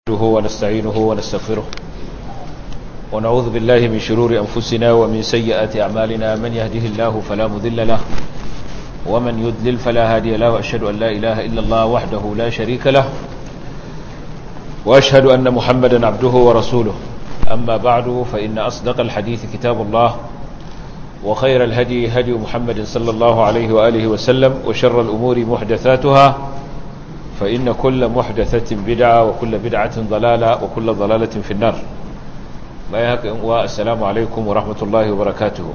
نحمده ونستعينه ونستغفره ونعوذ بالله من شرور أنفسنا ومن سيئات أعمالنا من يهده الله فلا مذل له ومن يذلل فلا هادي له وأشهد أن لا إله إلا الله وحده لا شريك له وأشهد أن محمدا عبده ورسوله أما بعد فإن أصدق الحديث كتاب الله وخير الهدي هدي محمد صلى الله عليه وآله وسلم وشر الأمور محدثاتها فإن كل محدثة بدعة وكل بدعة ضلالة وكل ضلالة في النار والسلام عليكم ورحمة الله وبركاته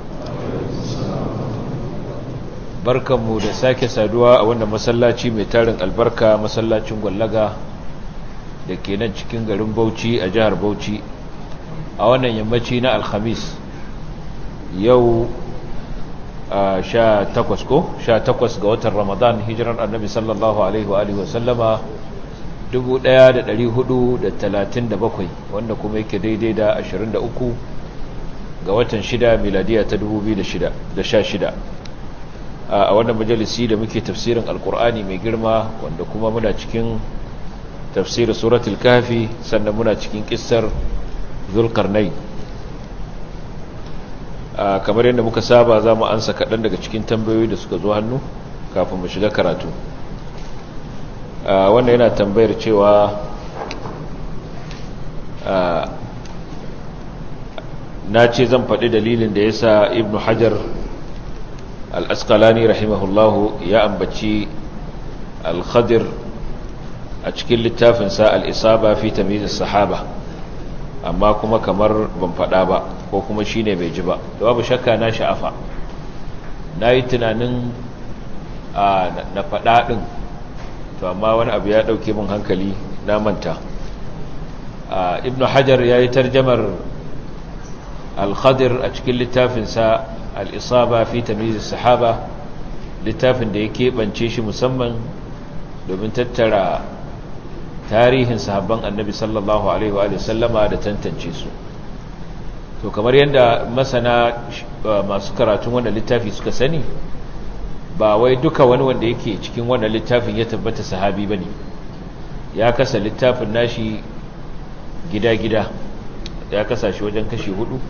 barkanmu da sake saduwa a wannan masallaci mai tarin albarka masallacin gwallaga da ke nan cikin garin bauchi a jihar bauchi a wannan yammaci na alhamis yau sha takwas ko sha takwas ga watan ramadan hijirar annabi sallallahu alaihi wa sallama 1437 wanda kuma yake daidai da 23 ga watan shida miladiya ta 2016 a wannan majalisi da muke tafsirin alkur'ani mai girma wanda kuma muna cikin tafsirin suratul kafi sannan muna cikin kissar zulkarnai kamar yadda muka saba za mu ansa kaɗan daga cikin tambayoyi da suka zo hannu kafin mu shiga karatu wannan yana tambayar cewa na ce zan faɗi dalilin da ya sa ibn hajar al'askalani rahimahullahu ya ambaci al-khadir a cikin littafinsa al'isaba fi tamizin sahaba amma kuma kamar ban faɗa ba ko kuma shi ne bai ji ba da babu shakka na sha'afa na yi tunanin na faɗa ɗin to amma wani abu ya ɗauke min hankali na manta ibn hajar ya yi tarjamar al-khadir a cikin littafinsa al-isaba fi tamizis sahaba littafin da ya keɓance shi musamman domin tattara tarihin sahabban annabi sallallahu alaihi wa sallama da tantance su to kamar yadda masana masu karatun wannan littafi suka sani ba wai duka wani wanda yake cikin wannan littafin ya tabbata sahabi bane ya kasa littafin nashi gida-gida ya kasa shi wajen kashi hudu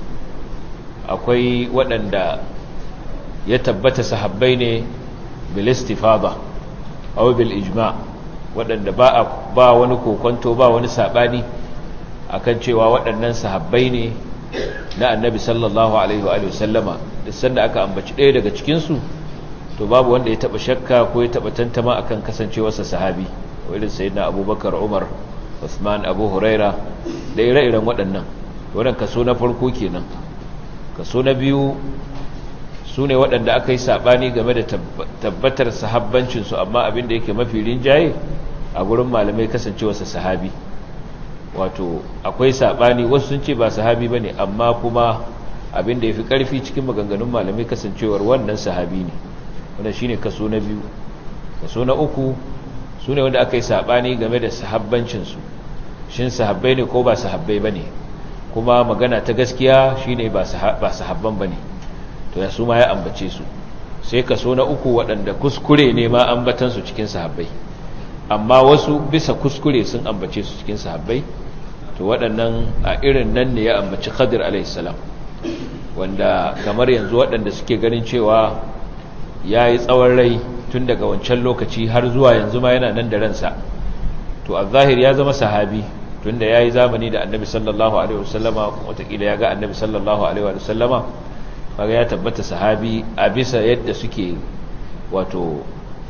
akwai waɗanda ya tabbata sahabbai ne bil istifada aw bil ijma' waɗanda ba ba wani kokonto ba wani sabani akan cewa waɗannan sahabbai ne na annabi sallallahu alaihi wa sallama da sanda aka ambaci ɗaya daga cikinsu to babu wanda ya taɓa shakka ko ya taɓa tantama akan kasancewarsa sahabi irin sayyidina abubakar umar usman abu huraira da ire-iren waɗannan wannan kaso na farko kenan kaso na biyu su ne waɗanda aka yi saɓani game da tabbatar sahabbancinsu amma abin da yake mafi rinjaye a gurin malamai kasancewarsa sahabi wato akwai saɓani wasu sun ce ba sahabi ba ne amma kuma abin da ya fi ƙarfi cikin maganganun malamai kasancewar wannan sahabi ne wanda shi ne kaso na biyu kaso na uku su ne wanda aka yi saɓani game da sahabbancinsu shin sahabbai ne ko ba sahabbai ba ne kuma magana ta gaskiya shi ne ba sahabban ba ne to ya su ma ya ambace su sai kaso na uku waɗanda kuskure ne ma ambatansu cikin sahabbai amma wasu bisa kuskure sun ambace su cikin sahabbai to waɗannan a irin nan ne ya ambaci khadir alaihissalam wanda kamar yanzu waɗanda suke ganin cewa ya yi tsawon rai tun daga wancan lokaci har zuwa yanzu ma yana nan da ransa to a zahir ya zama sahabi tun da ya yi zamani da annabi sallallahu alaihi wasallama watakila ya ga annabi sallallahu alaihi wasallama kaga ya tabbata sahabi a bisa yadda suke wato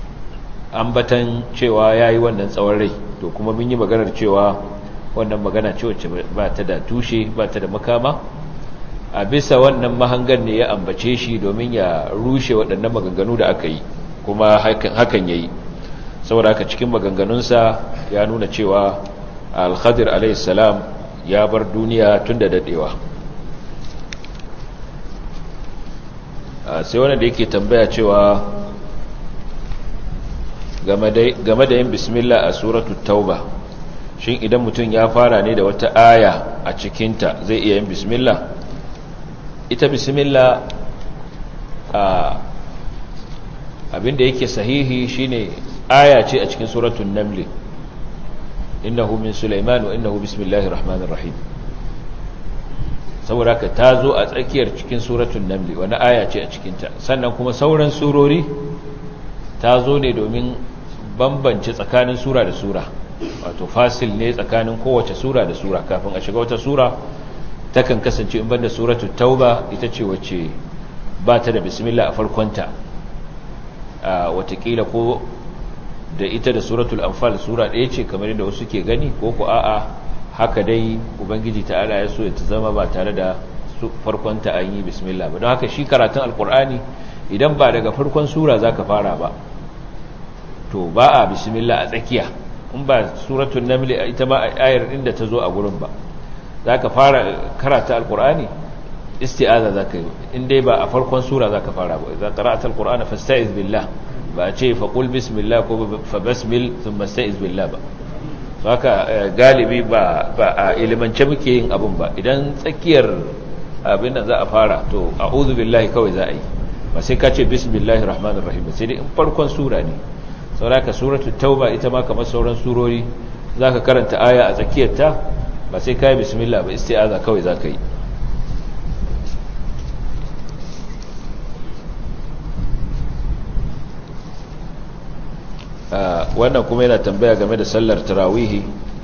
ambatan cewa ya yi wannan tsawon rai to kuma mun yi maganar cewa wannan magana ce wacce ba ta da tushe ba ta da makama a bisa wannan mahangar ne ya ambace shi domin ya rushe waɗannan maganganu da aka yi kuma hakan ya yi saboda haka cikin maganganunsa ya nuna cewa al-khadir alaihissalam ya bar duniya tun da daɗewa sai wanda da yake tambaya cewa game da yin bismillah a suratu tauba shin idan mutum ya fara ne da wata aya a cikinta zai iya yin bismillah ita bismillah abinda yake sahihi shine aya ce a cikin suratun namli innahu min sulaiman wa innahu bismillahir rahmanir rahim saboda ka ta zo a tsakiyar cikin suratul naml wani aya ce a cikinta sannan kuma sauran surori ta zo ne domin bambance tsakanin sura da sura wato fasil ne tsakanin kowace sura da sura kafin a shiga wata sura takan kasance in banda suratul tauba ita ce wacce ba ta da bismillah a farkonta a watakila ko da ita da suratul anfal sura ɗaya ce kamar yadda wasu ke gani ko ku a'a haka dai ubangiji ta'ala ya so ya ta zama ba tare da farkonta an yi bismillah ba don haka shi karatun alkur'ani idan ba daga farkon sura za ka fara ba to ba a bismillah a tsakiya in ba suratul naml ita ma ayar inda ta zo a gurin ba za ka fara karata alkur'ani isti'aza za ka yi in dai ba a farkon sura za ka fara ba za ka ra'ata alkur'ani fasta'iz billah ba a ce faƙul bismillah ko fa basmil sun masta'iz billah ba haka galibi ba a ilimance muke yin abin ba idan tsakiyar abin da za a fara to a'udhu billahi kawai za a yi ba sai ka ce bismillahir rahmanir rahim sai dai in farkon sura ne sauraka suratul tauba ita ma kamar sauran surori zaka karanta aya a tsakiyarta ba sai kai bismillah ba isti'aza kawai zaka yi wannan kuma yana tambaya game da sallar tarawihi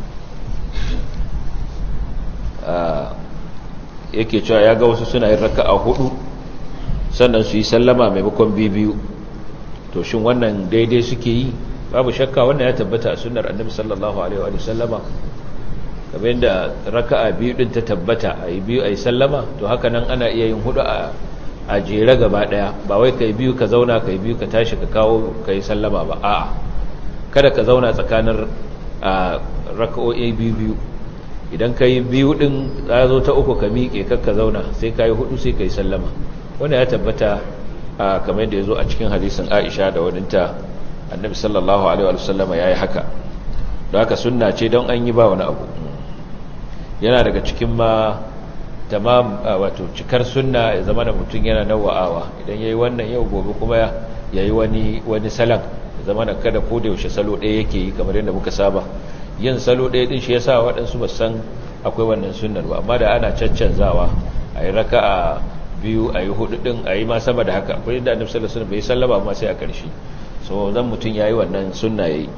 yake cewa ya ga wasu suna yin raka'a hudu sannan su yi sallama maimakon biyu to shin wannan daidai suke yi babu shakka wannan ya tabbata a sunnar annabi sallallahu alaihi wa sallama kamar yadda raka'a biyu din ta tabbata a yi biyu a yi sallama to haka nan ana iya yin hudu a a jere gaba daya ba wai kai biyu ka zauna kai biyu ka tashi ka kawo kai sallama ba a'a kada ka zauna tsakanin raka'o'i biyu biyu idan ka yi biyu din za zo ta uku ka miƙe kakka zauna sai ka yi hudu sai ka yi sallama wanda ya tabbata kamar yadda ya zo a cikin hadisin aisha da wadinta annabi sallallahu alaihi wa sallama ya yi haka don haka sunna ce don an yi ba wani abu yana daga cikin ma tamam wato cikar sunna ya zama da mutum yana nawa'awa idan ya yi wannan yau gobe kuma ya yi wani wani salan zama da kada ko da yaushe salo ɗaya yake yi kamar yadda muka saba yin salo ɗaya ɗin shi ya sa waɗansu ba san akwai wannan sunnar ba amma da ana caccanzawa a yi raka a biyu a yi hudu ɗin a yi ma sama da haka akwai yadda annabi sallallahu alaihi bai sallama ma sai a ƙarshe so zan mutum ya yi wannan sunna ya yi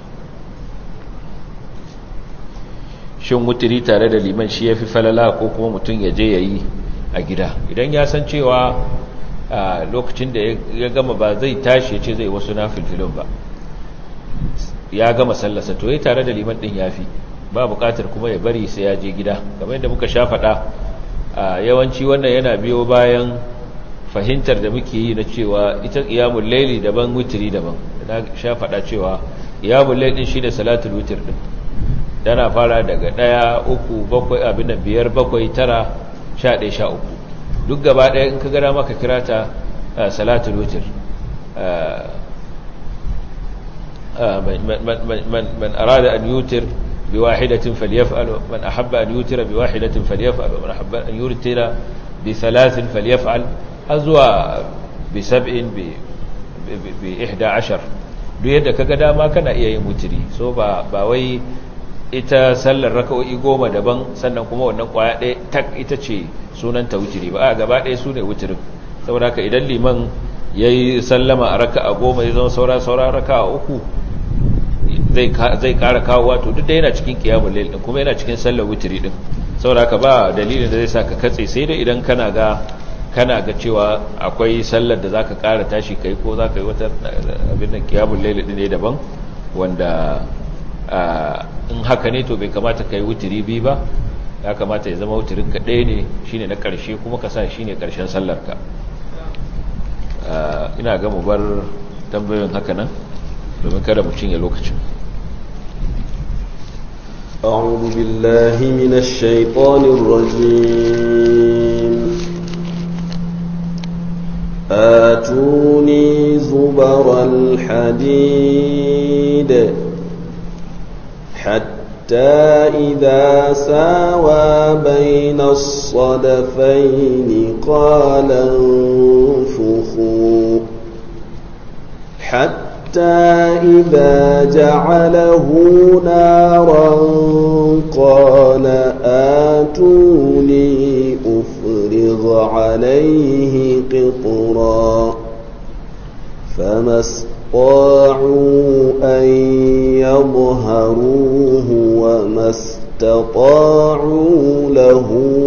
shin wutiri tare da liman shi ya fi falala ko kuma mutum ya je ya yi a gida idan ya san cewa a lokacin da ya gama ba zai tashi ya ce zai wasu na filfilin ba ya gama sallasa to ya tare da liman din ya fi ba bukatar kuma ya bari sai ya je gida kamar yadda muka sha faɗa a yawanci wannan yana biyo bayan fahimtar da muke yi na cewa ita iyamun laili daban witiri daban na sha faɗa cewa iyamun laili shi da salatul witir din tana fara daga ɗaya uku bakwai abin da biyar bakwai tara sha ɗaya sha uku duk gaba ɗaya in ka gara maka kira ta salatul wutir man arada an yutir bi wahidatin falyaf'al man ahabba an yutira bi wahidatin falyaf'al man ahabba an yutira bi thalathin falyaf'al azwa bi sab'in bi bi 11 duk yadda kaga dama kana iya yin wutiri so ba ba wai ita sallar raka'o'i goma daban sannan kuma wannan kwaya ɗaya tak ita ce sunanta wutiri ba a gaba ɗaya su ne wutirin saboda haka idan liman ya yi sallama a raka a goma ya zama saura saura raka a uku zai kara kawo wato duk da yana cikin kiyamun lail din kuma yana cikin sallar wutiri din saboda haka ba dalilin da zai sa ka katse sai dai idan kana ga kana ga cewa akwai sallar da zaka kara tashi kai ko zaka yi wata abin da kiyamun lail din ne daban wanda in haka ne to bai kamata kai wutiri bi ba ya kamata ya zama wutirin ka ɗaya ne shine na ƙarshe kuma ka sa shine ƙarshen sallarka ina ga mu bar tambayoyin haka nan domin kada mu cinye lokacin أعوذ بالله من الشيطان الرجيم آتوني زبر الحديد حتى إذا ساوى بين الصدفين قال انفخوا حتى إذا جعله نارا قال آتوني أفرغ عليه قطرا فما استطاعوا أن يظهروه وما استطاعوا له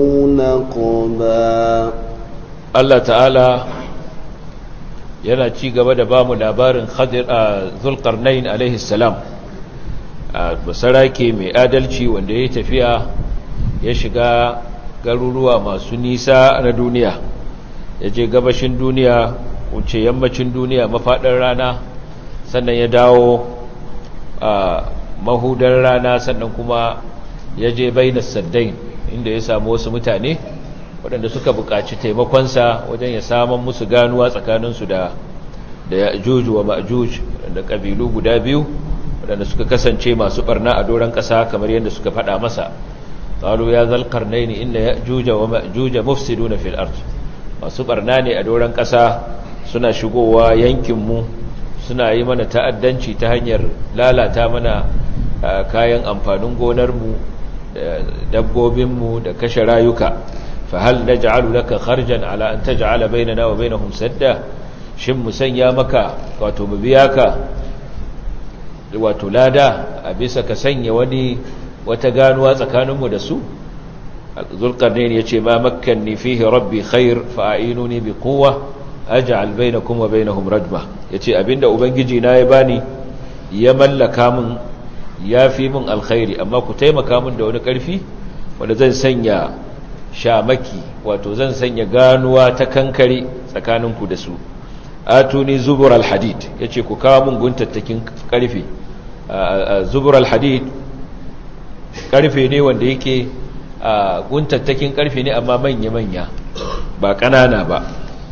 نقبا Allah ta'ala yana ci gaba da bamu labarin Khadir a Zulqarnain alaihi salam a basarake mai adalci wanda ya tafiya ya shiga garuruwa masu nisa na duniya ya je gabashin duniya wuce yammacin duniya mafaɗar rana sannan ya dawo a mahudar rana sannan kuma ya je bainas saddain inda ya samu wasu mutane waɗanda suka buƙaci taimakonsa wajen ya saman musu ganuwa tsakaninsu da da ya'juj wa ma'juj da ƙabilu guda biyu waɗanda suka kasance masu ɓarna a doron ƙasa kamar yadda suka faɗa masa qalu ya zal qarnaini inna ya'juj wa ma'juj mufsiduna fil ard masu ɓarna ne a doron ƙasa suna shigowa yankinmu suna yi mana ta'addanci ta hanyar lalata mana kayan amfanin gonarmu da dabbobinmu da kashe rayuka فهل نجعل لك خرجا على أن تجعل بيننا وبينهم سدا shin mu sanya maka wato mu biya ka wato lada a bisa ka sanya wani wata ganuwa tsakaninmu da su zulkarnain yace ma makkanni fihi rabbi khair fa a'inuni bi quwwa aj'al bainakum wa bainahum rajma yace abinda ubangiji na ya bani ya mallaka min yafi min alkhairi amma ku taimaka min da wani karfi wanda zan sanya shamaki wato zan sanya ganuwa ta kankare tsakaninku da su atuni zubur alhadid yace ku kawo mun guntattakin karfe zubur alhadid karfe ne wanda yake guntattakin karfe ne amma manya manya ba kanana ba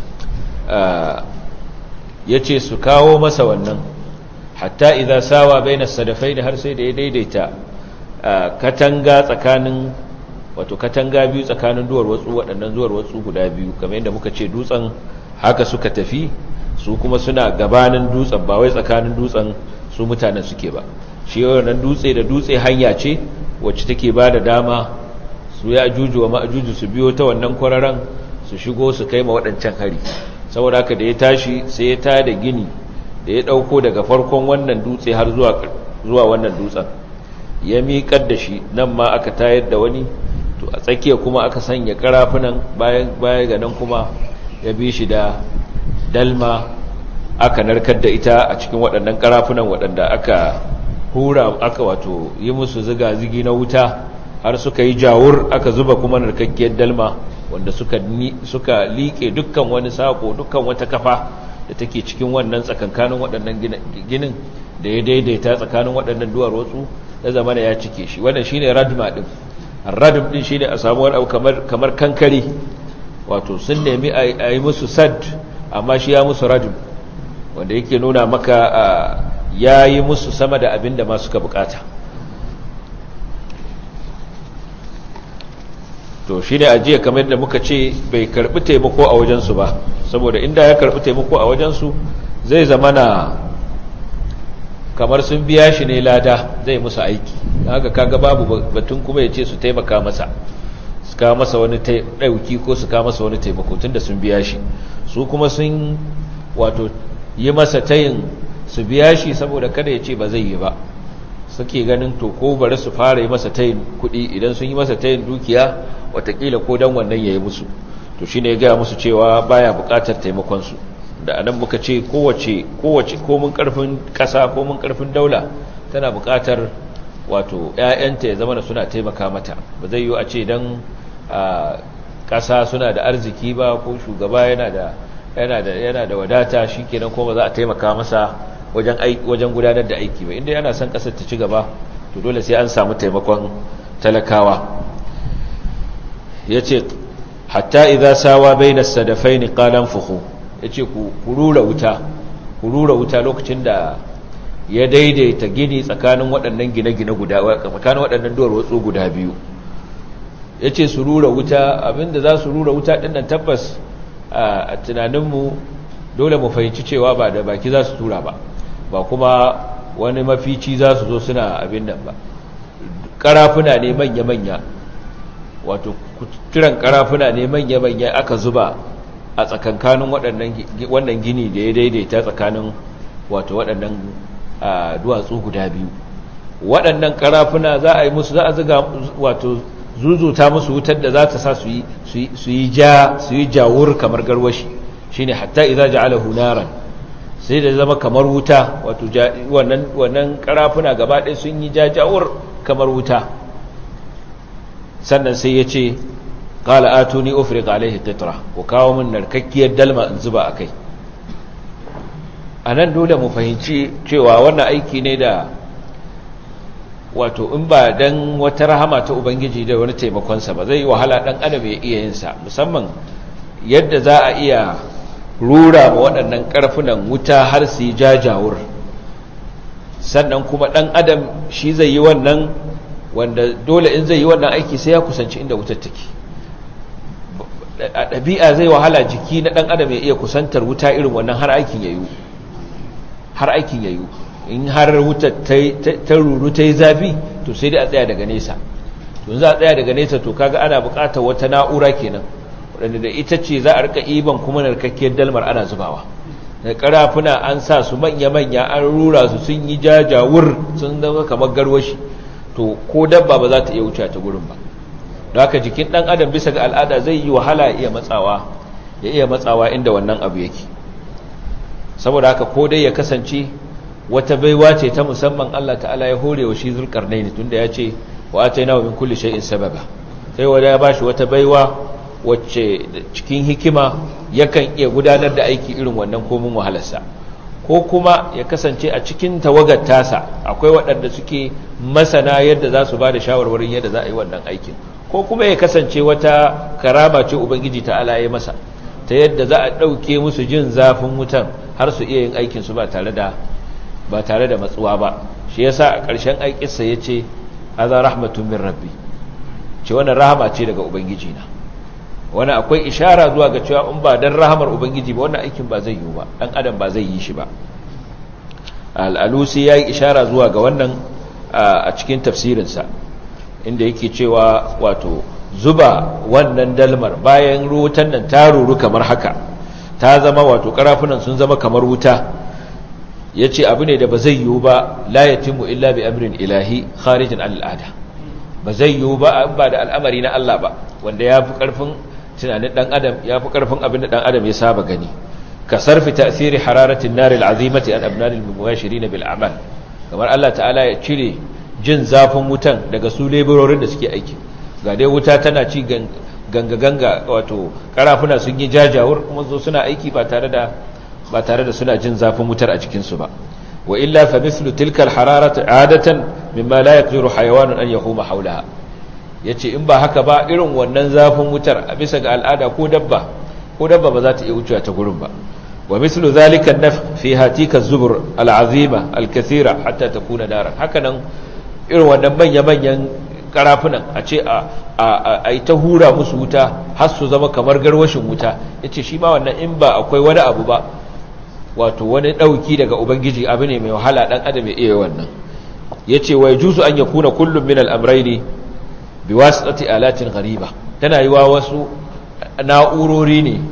yace su kawo masa wannan hatta idza sawa baina sadafain har sai da ya daidaita katanga tsakanin wato katanga biyu tsakanin duwar watsu waɗannan duwar watsu guda biyu kamar yadda muka ce dutsen haka suka tafi su kuma suna gabanin dutsen ba wai tsakanin dutsen su mutanen suke ba shi wannan dutse da dutse hanya ce wacce take ba da dama su ya ajuju wa ma'ajuju su biyo ta wannan kwararan su shigo su kai ma waɗancan hari saboda haka da ya tashi sai ya tada gini da ya ɗauko daga farkon wannan dutse har zuwa wannan dutsen ya miƙar da shi nan ma aka tayar da wani to a tsakiya kuma aka sanya karafunan bayan baya ga nan kuma ya bi shi da dalma aka narkar da ita a cikin waɗannan karafunan waɗanda aka hura aka wato yi musu ziga-zigi na wuta har suka yi jawur aka zuba kuma narkakkiyar dalma wanda suka suka liƙe dukkan wani sako dukkan wata kafa da take cikin wannan tsakankanin waɗannan ginin da ya daidaita tsakanin waɗannan duwar watsu na zamana ya cike shi wannan shine radma din radum din shine a samu wani abu kamar kamar kankare wato sun nemi a yi musu sad amma shi ya musu radum wanda yake nuna maka ya yi musu sama da abin da ma suka bukata to shi ne ajiya kamar da muka ce bai karbi taimako a wajensu ba saboda inda ya karbi taimako a wajensu zai zama na kamar sun biya shi ne lada zai musu aiki haka kaga babu batun kuma ya ce su taimaka masa su kawo masa wani ɗauki ko su kawo masa wani taimako tun da sun biya shi su kuma sun wato yi masa tayin su biya shi saboda kada ya ce ba zai yi ba suke ganin to ko bari su fara yi masa tayin kuɗi idan sun yi masa tayin dukiya watakila ko dan wannan ya yi musu to shi ne ya gaya musu cewa baya buƙatar taimakonsu da anan muka ce kowace kowace komin karfin kasa komin karfin daula tana buƙatar wato ƴaƴanta ya zama suna taimaka mata ba zai yi a ce dan kasa suna da arziki ba ko shugaba yana da yana da yana da wadata shikenan ko ba za a taimaka masa wajen wajen gudanar da aiki ba inda yana son kasar ta ci gaba to dole sai an samu taimakon talakawa yace hatta idza sawa bainas sadafaini qalan fuhu ya ce ku rura wuta ku rura wuta lokacin da ya daidaita gini tsakanin waɗannan gine-gine guda tsakanin waɗannan duwar watsu guda biyu ya ce su rura wuta abinda za su rura wuta ɗin nan tabbas a tunaninmu dole mu fahimci cewa ba da baki za su tura ba ba kuma wani mafici za su zo suna abin nan ba karafuna ne manya-manya wato kiran karafuna ne manya-manya aka zuba a tsakankanin wannan gini da ya daidaita tsakanin wato waɗannan duwatsu guda biyu waɗannan karafuna za a yi musu za a ziga wato zuzuta musu wutar da za ta sa su yi ja su yi jawur kamar garwashi shine hatta idza ja'alahu naran sai da zama kamar wuta wato wannan wannan karafuna gaba ɗaya sun yi jajawur kamar wuta sannan sai ya ce qala atuni ufriq alaihi qitra ku kawo min narkakkiyar dalma in zuba akai anan dole mu fahimci cewa wannan aiki ne da wato in ba dan wata rahama ta ubangiji da wani taimakonsa ba zai yi wahala dan adam ya iya yin sa musamman yadda za a iya rura ma waɗannan ƙarfunan wuta har su yi jajawur sannan kuma ɗan adam shi zai yi wannan wanda dole in zai yi wannan aiki sai ya kusanci inda wutar take a ɗabi'a zai wahala jiki na ɗan adam ya iya kusantar wuta irin wannan har aikin yayu har aikin yayu in har wutar ta ruru ta yi zafi to sai dai a tsaya daga nesa to za a tsaya daga nesa to kaga ana buƙatar wata na'ura kenan wadanda da ita ce za a rika iban kuma narkakkiyar dalmar ana zubawa da karafuna an sa su manya-manya an rura su sun yi jajawur sun zama kamar garwashi to ko dabba ba za ta iya wuce ta gurin ba da haka jikin dan adam bisa ga al'ada zai yi wahala ya iya matsawa ya iya matsawa inda wannan abu yake saboda haka ko dai ya kasance wata baiwa ce ta musamman Allah ta'ala ya hore wa shi zulkarnaini tunda ya ce wa atainahu min kulli shay'in sababa sai wanda ya bashi wata baiwa wacce cikin hikima yakan iya gudanar da aiki irin wannan komin wahalarsa ko kuma ya kasance a cikin tawagar tasa akwai waɗanda suke masana yadda za su ba da shawarwarin yadda za a yi wannan aikin ko kuma ya kasance wata karama ce ubangiji ta alaye masa ta yadda za a ɗauke musu jin zafin wutan har su iya yin aikinsu ba tare da ba tare da matsuwa ba shi yasa a ƙarshen aikinsa ya ce haza rahmatun min rabbi ce wannan rahama ce daga ubangiji na wani akwai ishara zuwa ga cewa in ba dan rahamar ubangiji ba wannan aikin ba zai yi ba dan adam ba zai yi shi ba al-alusi yayi ishara zuwa ga wannan a cikin tafsirinsa inda yake cewa wato zuba wannan dalmar bayan rutan nan ta ruru kamar haka ta zama wato karafunan sun zama kamar wuta yace abu ne da ba zai yi ba la yatimu illa bi amrin ilahi kharijin al-ada ba zai yi ba ba da al'amari na Allah ba wanda ya fi karfin tunanin dan adam ya fi karfin abin da dan adam ya saba gani ka sarfi tasiri hararatin nar al'azimati an abnan al-mubashirin bil a'mal kamar Allah ta'ala ya cire jin zafin wutan daga su leburorin da suke aiki ga dai wuta tana ci ganga ganga wato karafuna sun yi jajawur kuma zo suna aiki ba tare da ba tare da suna jin zafin wutar a cikin su ba wa illa fa mithlu tilka al-hararati adatan mimma la yaqdiru hayawanun an yahuma hawlaha ya ce in ba haka ba irin wannan zafin wutar a bisa ga al'ada ko dabba ko dabba ba za ta iya wucewa ta gurin ba wa mislu zalika naf fi hatika zubur al'azima al-kathira hatta takuna daran haka nan irin wannan manya manyan karafunan a ce a a ta hura musu wuta har su zama kamar garwashin wuta yace shi ma wannan in ba akwai wani abu ba wato wani dauki daga ubangiji abu ne mai wahala dan adam ya iya wannan yace wa yajuzu an yakuna kullum min al-amrayni biwasitati alatin ghariba tana yiwa wasu na'urori ne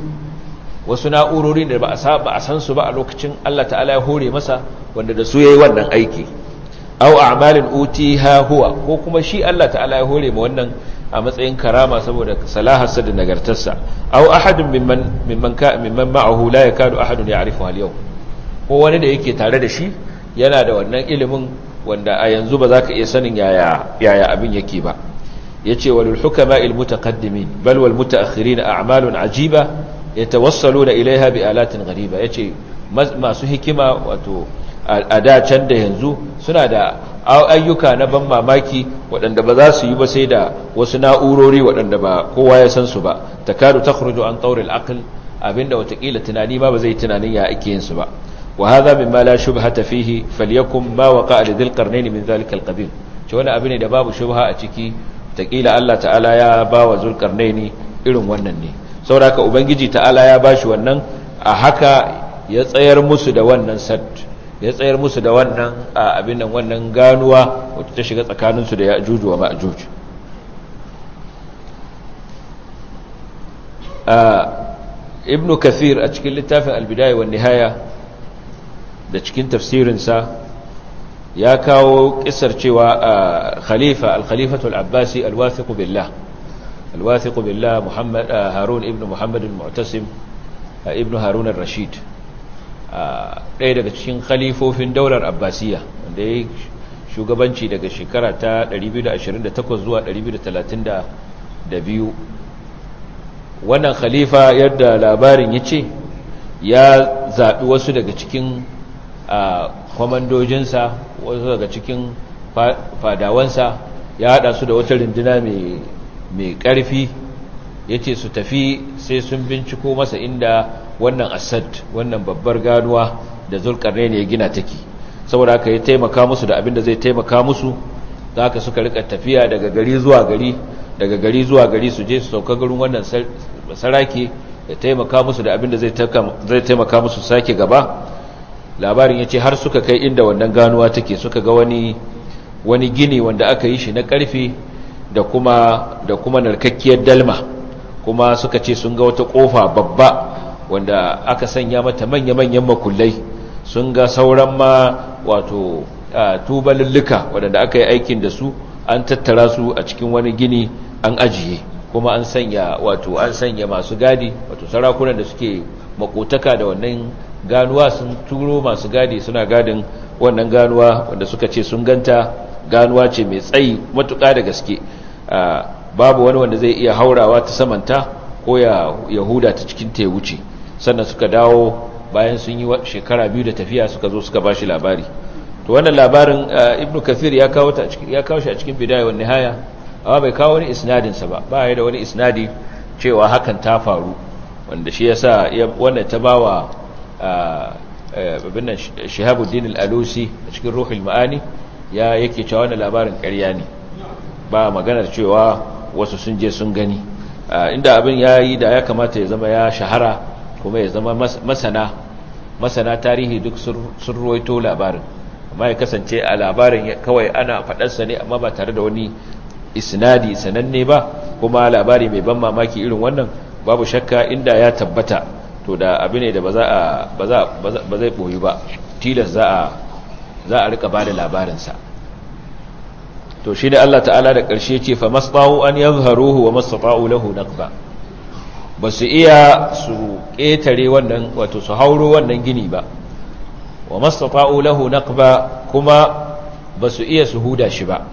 wasu na'urori da ba a saba a san su ba a lokacin Allah ta'ala ya hore masa wanda da su yayi wannan aiki aw a'malin utiha huwa ko kuma shi Allah ta'ala ya hore ma wannan a matsayin karama saboda salaharsa da nagartarsa aw ahadun mimman mimman ka mimman ma'ahu la yakadu ahadun ya'rifu al-yawm ko wani da yake tare da shi yana da wannan ilimin wanda a yanzu ba za ka iya sanin yaya yaya abin yake ba yace walul hukama al mutaqaddimin bal wal mutaakhirin a'malun ajiba yatawassaluna ilaiha bi alatin ghariba yace masu hikima wato a da can da yanzu suna da ayyuka na ban mamaki waɗanda ba za su yi ba sai da wasu na'urori waɗanda ba kowa ya san su ba takadu takhruju an tawril aql abinda watakila tunani ma ba zai tunanin ya ake yin su ba wa hadha mimma la shubhata fihi falyakum ma waqa'a lidhil qarnayn min dhalika alqabil ce wani abu ne da babu shubha a ciki taƙila Allah ta'ala ya ba wa zulkarnaini irin wannan ne sauraka ubangiji ta'ala ya ba shi wannan a haka ya tsayar musu da wannan sad ya tsayar musu da wannan abin nan wannan ganuwa wacce ta shiga tsakaninsu da ya'juj wa ma'juj ibnu kathir a cikin littafin albidaya wa nihaya da cikin tafsirinsa ya kawo kisar cewa khalifa al-khalifatu al-abbasi al-wathiqu billah al-wathiqu billah muhammad harun ibn muhammad al-mu'tasim ibn harun al-rashid ɗaya daga cikin khalifofin daular abbasiya wanda ya shugabanci daga shekara ta 228 zuwa 232 wannan khalifa yadda labarin ya ce ya zaɓi wasu daga cikin kwamandojinsa wasu daga cikin fadawansa ya haɗa su da wata rinduna mai ƙarfi ya ce su tafi sai sun binciko masa inda wannan asad wannan babbar ganuwa da zulkarne ne ya gina take saboda haka ya taimaka musu da abin da zai taimaka musu za haka suka rika tafiya daga gari zuwa gari daga gari zuwa gari su je su sauka garin wannan saraki ya taimaka musu da abin da zai taimaka musu sake gaba labarin ya ce har suka kai inda wannan ganuwa take suka ga wani wani gini wanda aka yi shi na karfe da kuma da kuma narkakkiyar dalma kuma suka ce sun ga wata kofa babba wanda aka sanya mata manya-manyan makullai sun ga sauran ma wato tubalulluka waɗanda aka yi aikin da su an tattara su a cikin wani gini an ajiye kuma an sanya wato an sanya masu gadi wato sarakunan da suke makotaka da wannan ganuwa sun turo masu gadi suna gadin wannan ganuwa wanda suka ce sun ganta ganuwa ce mai tsayi matuƙa da gaske babu wani wanda zai iya haurawa ta samanta ko ya yahuda ta cikin ta wuce sannan suka dawo bayan sun yi shekara biyu da tafiya suka zo suka bashi labari to wannan labarin ibnu kathir ya kawo ta ya kawo shi a cikin bidaya wa nihaya amma bai kawo wani isnadin sa ba ba ya da wani isnadi cewa hakan ta faru wanda shi yasa wannan ta bawa babin nan shihabuddin al-alusi a cikin ruhul maani ya yake cewa wannan labarin ƙarya ne ba maganar cewa wasu sun je sun gani inda abin yayi da ya kamata ya zama ya shahara kuma ya zama masana masana tarihi duk sun ruwaito labarin amma ya kasance a labarin kawai ana faɗarsa ne amma ba tare da wani isnadi sananne ba kuma labari mai ban mamaki irin wannan babu shakka inda ya tabbata to da abu ne da ba zai ɓoyi ba tilas za a rika ba da labarinsa to shi ne Allah ta'ala da ƙarshe ce fa masba'u an yazharuhu wa masba'u lahu naqba ba su iya su ƙetare wannan wato su hauro wannan gini ba wa mastata'u lahu naqba kuma ba su iya su huda shi ba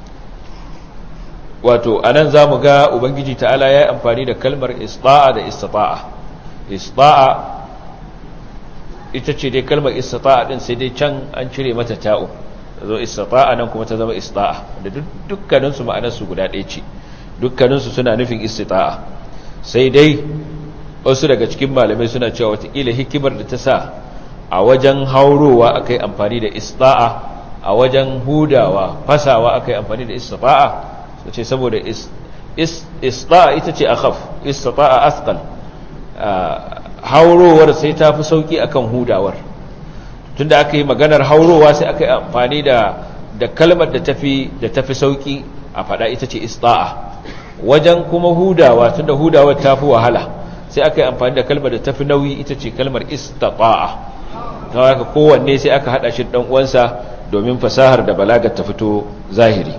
wato anan zamu ga ubangiji ta'ala yayi amfani da kalmar ista'a da istita'a ista'a ita ce dai kalmar istita'a din sai dai can an cire mata ta'u zo istita'a nan kuma ta zama ista'a da dukkaninsu ma'anarsu guda ɗaya ce dukkaninsu suna nufin istita'a sai dai wasu daga cikin malamai suna cewa watakila hikimar da ta sa a wajen haurowa aka yi amfani da ista'a a wajen hudawa fasawa aka yi amfani da ista'a su ce saboda ista'a ita ce akhaf ista'a asqal haurowar sai ta fi sauki akan hudawar tunda aka yi maganar haurowa sai aka yi amfani da da kalmar da tafi da tafi sauki a fada ita ce ista'a wajen kuma hudawa tunda hudawa ta fi wahala sai aka yi amfani da kalmar da tafi nauyi ita ce kalmar istata'a ta haka kowanne sai aka hada shi dan uwansa domin fasahar da balagar ta fito zahiri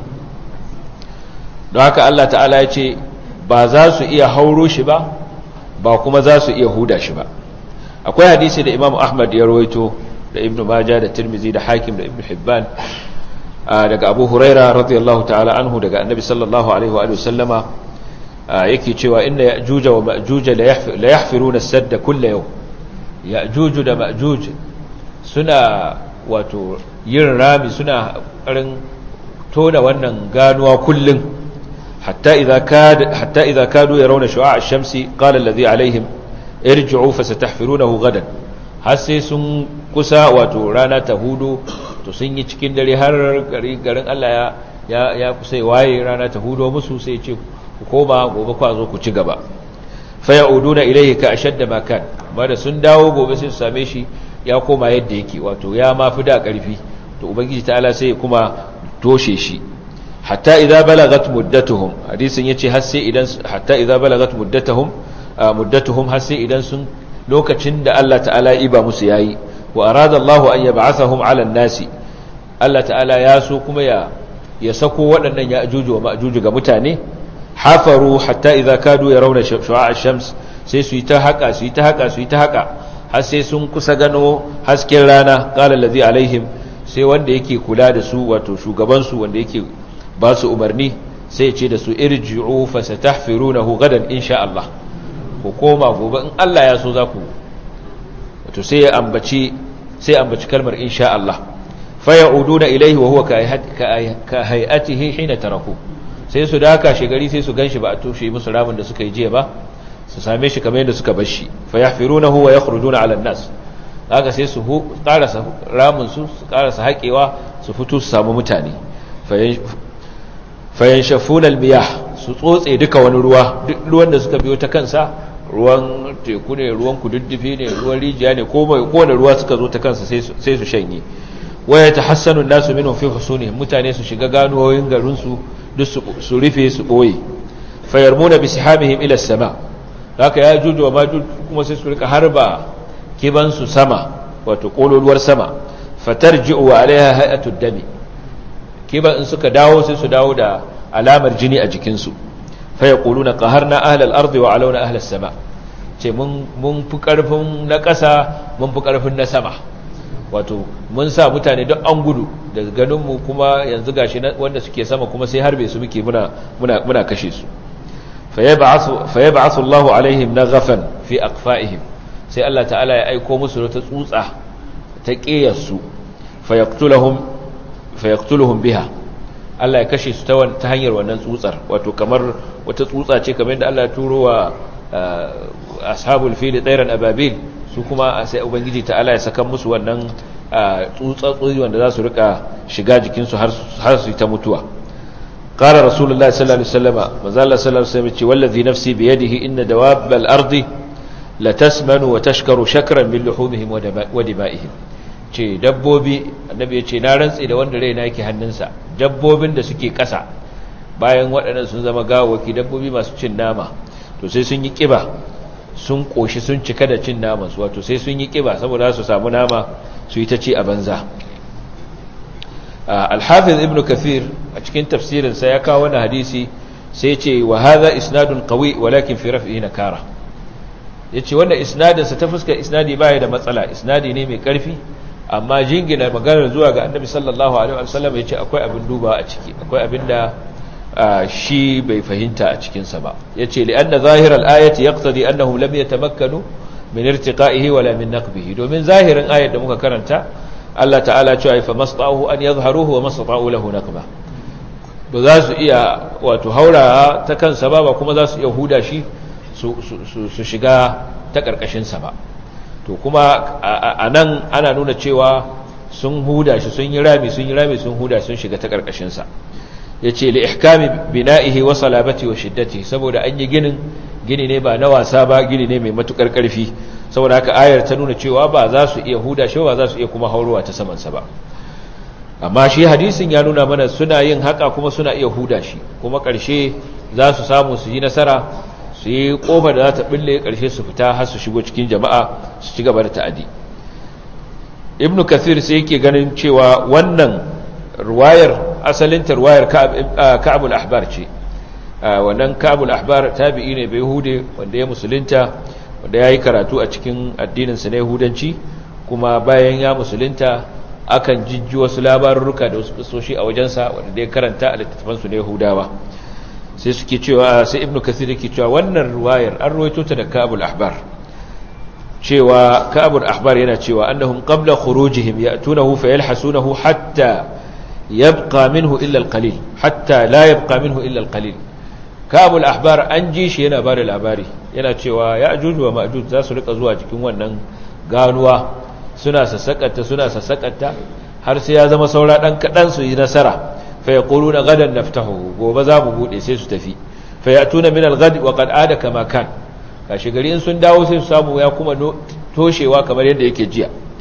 don haka Allah ta'ala ya ce ba za su iya hauro shi ba ba kuma za su iya huda shi ba akwai hadisi da Imam Ahmad ya rawaito da Ibn Majah da Tirmidhi da Hakim da Ibn Hibban daga Abu Huraira radiyallahu ta'ala anhu daga Annabi sallallahu alaihi wa sallama yake cewa inna ya'juj wa ma'juj la yahfiruna as-sadda kull yawm ya'juj da ma'juj suna wato yin rami suna karin tona wannan ganuwa kullun hatta idza kad hatta idza kadu yarawna shu'a ash-shamsi qala alladhi alaihim irji'u fasatahfirunahu gadan har sai sun kusa wato rana ta hudu to sun yi cikin dare har garin Allah ya ya kusa waye rana ta hudo musu sai ce ku koma gobe ku zo ku ci gaba fa ya'uduna ilayhi ka ashadda ma kan amma da sun dawo gobe sai su same shi ya koma yadda yake wato ya mafi da ƙarfi to ubangiji ta'ala sai kuma toshe shi hatta idza balagat muddatuhum hadisin yace har sai idan hatta idza balagat muddatuhum muddatuhum har sai idan sun lokacin da Allah ta'ala ya iba musu yayi wa arada Allah an yab'athahum 'ala an-nasi Allah ta'ala ya so kuma ya ya sako waɗannan ya ajuju wa ma'juju ga mutane hafaru hatta idza kadu yarawna shu'a ash-shams sai su yi ta haka su yi ta haka su yi ta haka har sai sun kusa gano hasken rana qala allazi alaihim sai wanda yake kula da su wato shugaban su wanda yake ba su umarni sai ya ce da su irji'u fasatahfirunahu gadan insha Allah ku koma gobe in Allah ya so za ku wato sai ya ambaci sai ambaci kalmar insha Allah fa ya'uduna ilayhi wa huwa ka hay'atihi hina taraku sai su daka shigari sai su ganshi ba a toshe musu ramin da suka yi jiya ba su same shi kamar yadda suka bar shi fa yahfirunahu wa yakhrujuna 'ala an-nas haka sai su karasa ramin su su karasa haƙewa su fito su samu mutane fayanshafuna al-miyah su tsotse duka wani ruwa duk ruwan da suka biyo ta kansa ruwan teku ne ruwan kududdufi ne ruwan rijiya ne ko mai kowane ruwa suka zo ta kansa sai su shanye waya ta hassanu nasu minhum fi husuni mutane su shiga ganuwoyin garin su duk su rufe su boye fayarmuna bi sihamihim ila sama haka ya juju wa majuj kuma sai su rika harba kiban su sama wato kololuwar sama fatarji'u wa alaiha hay'atud dami kiban in suka dawo sai su dawo da alamar jini a jikinsu faya ƙulu na ƙahar na ahalar arzi wa alauna ahalar sama ce mun fi ƙarfin na ƙasa mun fi ƙarfin na sama wato mun sa mutane don an gudu da ganinmu kuma yanzu gashi wanda suke sama kuma sai harbe su muke muna kashe su faye ba asu Allahu alaihim na gafan fi akfa'ihim sai Allah ta'ala ya aiko musu ta tsutsa ta ƙeyarsu fayaktuluhum biha Allah ya kashe su ta hanyar wannan tsutsar wato kamar wata tsutsa ce kamar yadda Allah ya turo wa ashabul fili tsairan ababil su kuma sai ubangiji ta'ala ya saka musu wannan tsutsatsoyi wanda za su rika shiga jikinsu har su yi ta mutuwa qala rasulullahi sallallahu alaihi wasallam manzo Allah sallallahu alaihi wasallam ce wallazi nafsi bi yadihi inna dawabbal ardi la tasmanu wa tashkaru shakran min luhumihim wa dima'ihim ce dabbobi annabi ya ce na rantse da wanda raina yake hannunsa dabbobin da suke ƙasa bayan waɗannan sun zama gawaki dabbobi masu cin nama to sai sun yi ƙiba sun ƙoshi sun cika da cin namansu wato sai sun yi ƙiba saboda su samu nama su yi ta ci a banza alhafiz ibn kafir a cikin tafsirinsa ya kawo wani hadisi sai ce wa haza isnadun qawi walakin fi raf'ihi nakara yace wannan isnadinsa ta fuskar isnadi baya da matsala isnadi ne mai ƙarfi amma jingina maganar zuwa ga annabi sallallahu alaihi wasallam yace akwai abin duba a ciki akwai abin da shi bai fahimta a cikin sa ba yace li anna zahir al-ayati yaqtadi annahum lam yatamakkanu min irtiqa'ihi wala min naqbihi domin zahirin ayat da muka karanta Allah ta'ala cewa fa masta'u an yadhharuhu wa masta'u lahu naqba ba za su iya wato haura ta kansa ba ba kuma za su iya huda shi su shiga ta karkashin sa ba to kuma a nan ana nuna cewa sun huda shi sun yi rami sun yi rami sun huda sun shiga ta ƙarƙashinsa ya ce li ihkami bina'ihi wa salabati wa shiddati saboda an yi ginin gini ne ba na wasa ba gini ne mai matukar ƙarfi saboda haka ayar ta nuna cewa ba za su iya huda shi ba za su iya kuma haurowa ta samansa ba amma shi hadisin ya nuna mana suna yin haka kuma suna iya huda shi kuma ƙarshe za su samu su yi nasara su yi ƙofar da za ta ɓille ƙarshe su fita har su shigo cikin jama'a su ci gaba da ta'adi ibnu kathir sai yake ganin cewa wannan ruwayar asalinta ruwayar ka'abul ahbar ce wannan ka'abul ahbar tabi'i ne bai hude wanda ya musulunta wanda ya yi karatu a cikin addininsa na yahudanci kuma bayan ya musulunta akan jijji wasu labarurruka da wasu kisoshi a wajensa wanda ya karanta a littattafansu na yahudawa sai suke cewa sai ibnu kathir yake cewa wannan ruwayar an ruwaito ta da ka'abul ahbar cewa ka'abul ahbar yana cewa annahum qabla khurujihim ya'tunahu fayalhasunahu hatta yabqa minhu illa alqalil hatta la yabqa minhu illa alqalil ka'abul ahbar an ji shi yana bada labari yana cewa ya'juj wa ma'juj za su rika zuwa cikin wannan ganuwa suna sassakata suna sassakata har sai ya zama saura dan kadan su yi nasara fa yaquluna gadan naftahu gobe za mu bude sai su tafi fa ya'tuna min al-ghad wa qad ada kama kan kashi gari in sun dawo sai su samu ya kuma toshewa kamar yadda yake jiya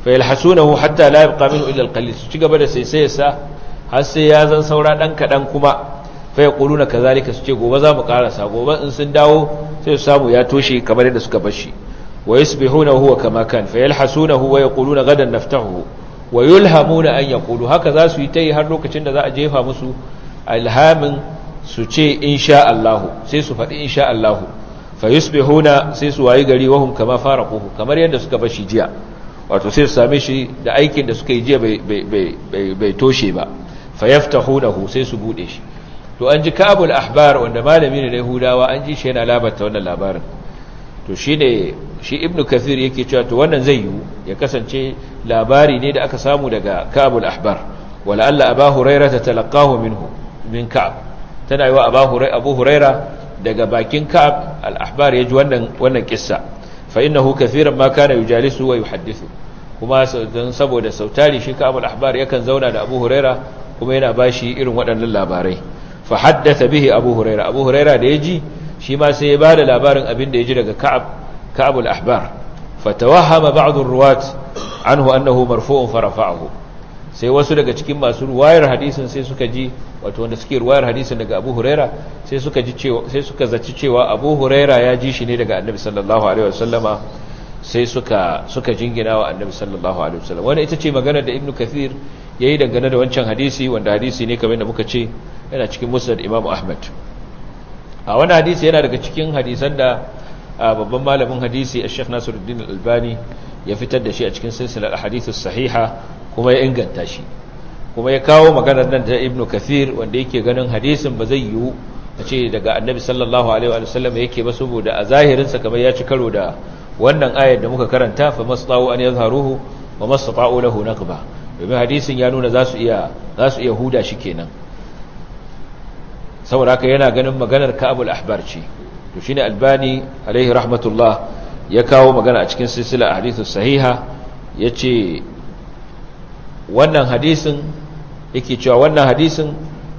fa yalhasunahu hatta la yabqa minhu illa alqalil su ci gaba da saisayarsa har sai ya zan saura dan kadan kuma fa yaquluna kazalika su ce gobe za mu karasa gobe in sun dawo sai su samu ya toshe kamar yadda suka bar shi wa yusbihuna huwa kama kan fa yalhasunahu wa yaquluna gadan naftahu wa yulhamuna an yaqulu haka za su yi tayi har lokacin da za a jefa musu alhamin su ce insha Allah sai su faɗi insha Allah fa yusbihuna sai su wayi gari wahum kama faraquhu kamar yadda suka bar shi jiya wato sai su same shi da aikin da suka yi jiya bai toshe ba fa yaftahunahu sai su bude shi to an ji kabul ahbar wanda malami ne na yahudawa an ji shi yana labarta wannan labarin to shine shi ibnu kathir yake cewa to wannan zai yiwu ya kasance labari ne da aka samu daga kabul ahbar wala alla aba huraira ta talaqahu minhu min ka'ab tana yiwa aba huraira abu huraira daga bakin ka'ab al ahbar yaji wannan wannan kissa fa innahu kathiran ma kana yujalisu wa yuhaddithu kuma dan saboda sautari shi ka'ab al ahbar yakan zauna da abu huraira kuma yana bashi irin waɗannan labarai fa haddatha bihi abu huraira abu huraira da yaji shi ma sai ya bada labarin abin da yaji daga ka'ab ka'ab al ahbar fatawahama ba'd ar-ruwat anhu annahu marfu'un farafa'ahu sai wasu daga cikin masu ruwayar hadisin sai suka ji wato wanda suke ruwayar hadisin daga Abu Huraira sai suka ji cewa sai suka zaci cewa Abu Huraira ya ji shi ne daga Annabi sallallahu alaihi wasallama sai suka suka jingina wa Annabi sallallahu alaihi wasallam wannan ita ce magana da Ibn Kathir yayi dangane da wancan hadisi wanda hadisi ne kamar da muka ce yana cikin Musnad Imam Ahmad a wannan hadisi yana daga cikin hadisan da babban malamin hadisi Sheikh Nasiruddin Al-Albani ya fitar da shi a cikin silsilar ahadith sahiha kuma ya inganta shi kuma ya kawo maganar nan da Ibn Kathir wanda yake ganin hadisin ba zai yiwu a ce daga Annabi sallallahu alaihi wa sallam yake ba saboda a zahirin sa kamar ya ci karo da wannan ayar da muka karanta fa masṭa'u an yadhharuhu wa mastata'u lahu naqba domin hadisin ya nuna za su iya za su iya huda shi kenan saboda haka yana ganin maganar Ka'abul Ahbar ce to shine Albani alaihi rahmatullah ya kawo magana a cikin silsila hadithus sahiha yace wannan hadisin yake cewa wannan hadisin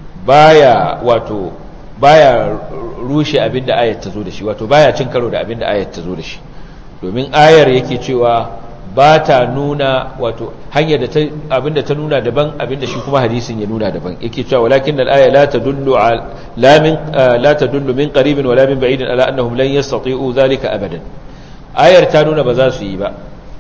baya wato baya rushe abinda ayat ta zo da shi wato baya cin karo da abinda ayat ta zo da shi domin ayar yake cewa ba ta nuna wato hanyar da ta abinda ta nuna daban abinda shi kuma hadisin ya nuna daban yake cewa walakin al-aya la tadullu la min la tadullu min qaribin wala min ba'idin ala annahum lan yastati'u dhalika abadan ayar ta nuna ba za su yi ba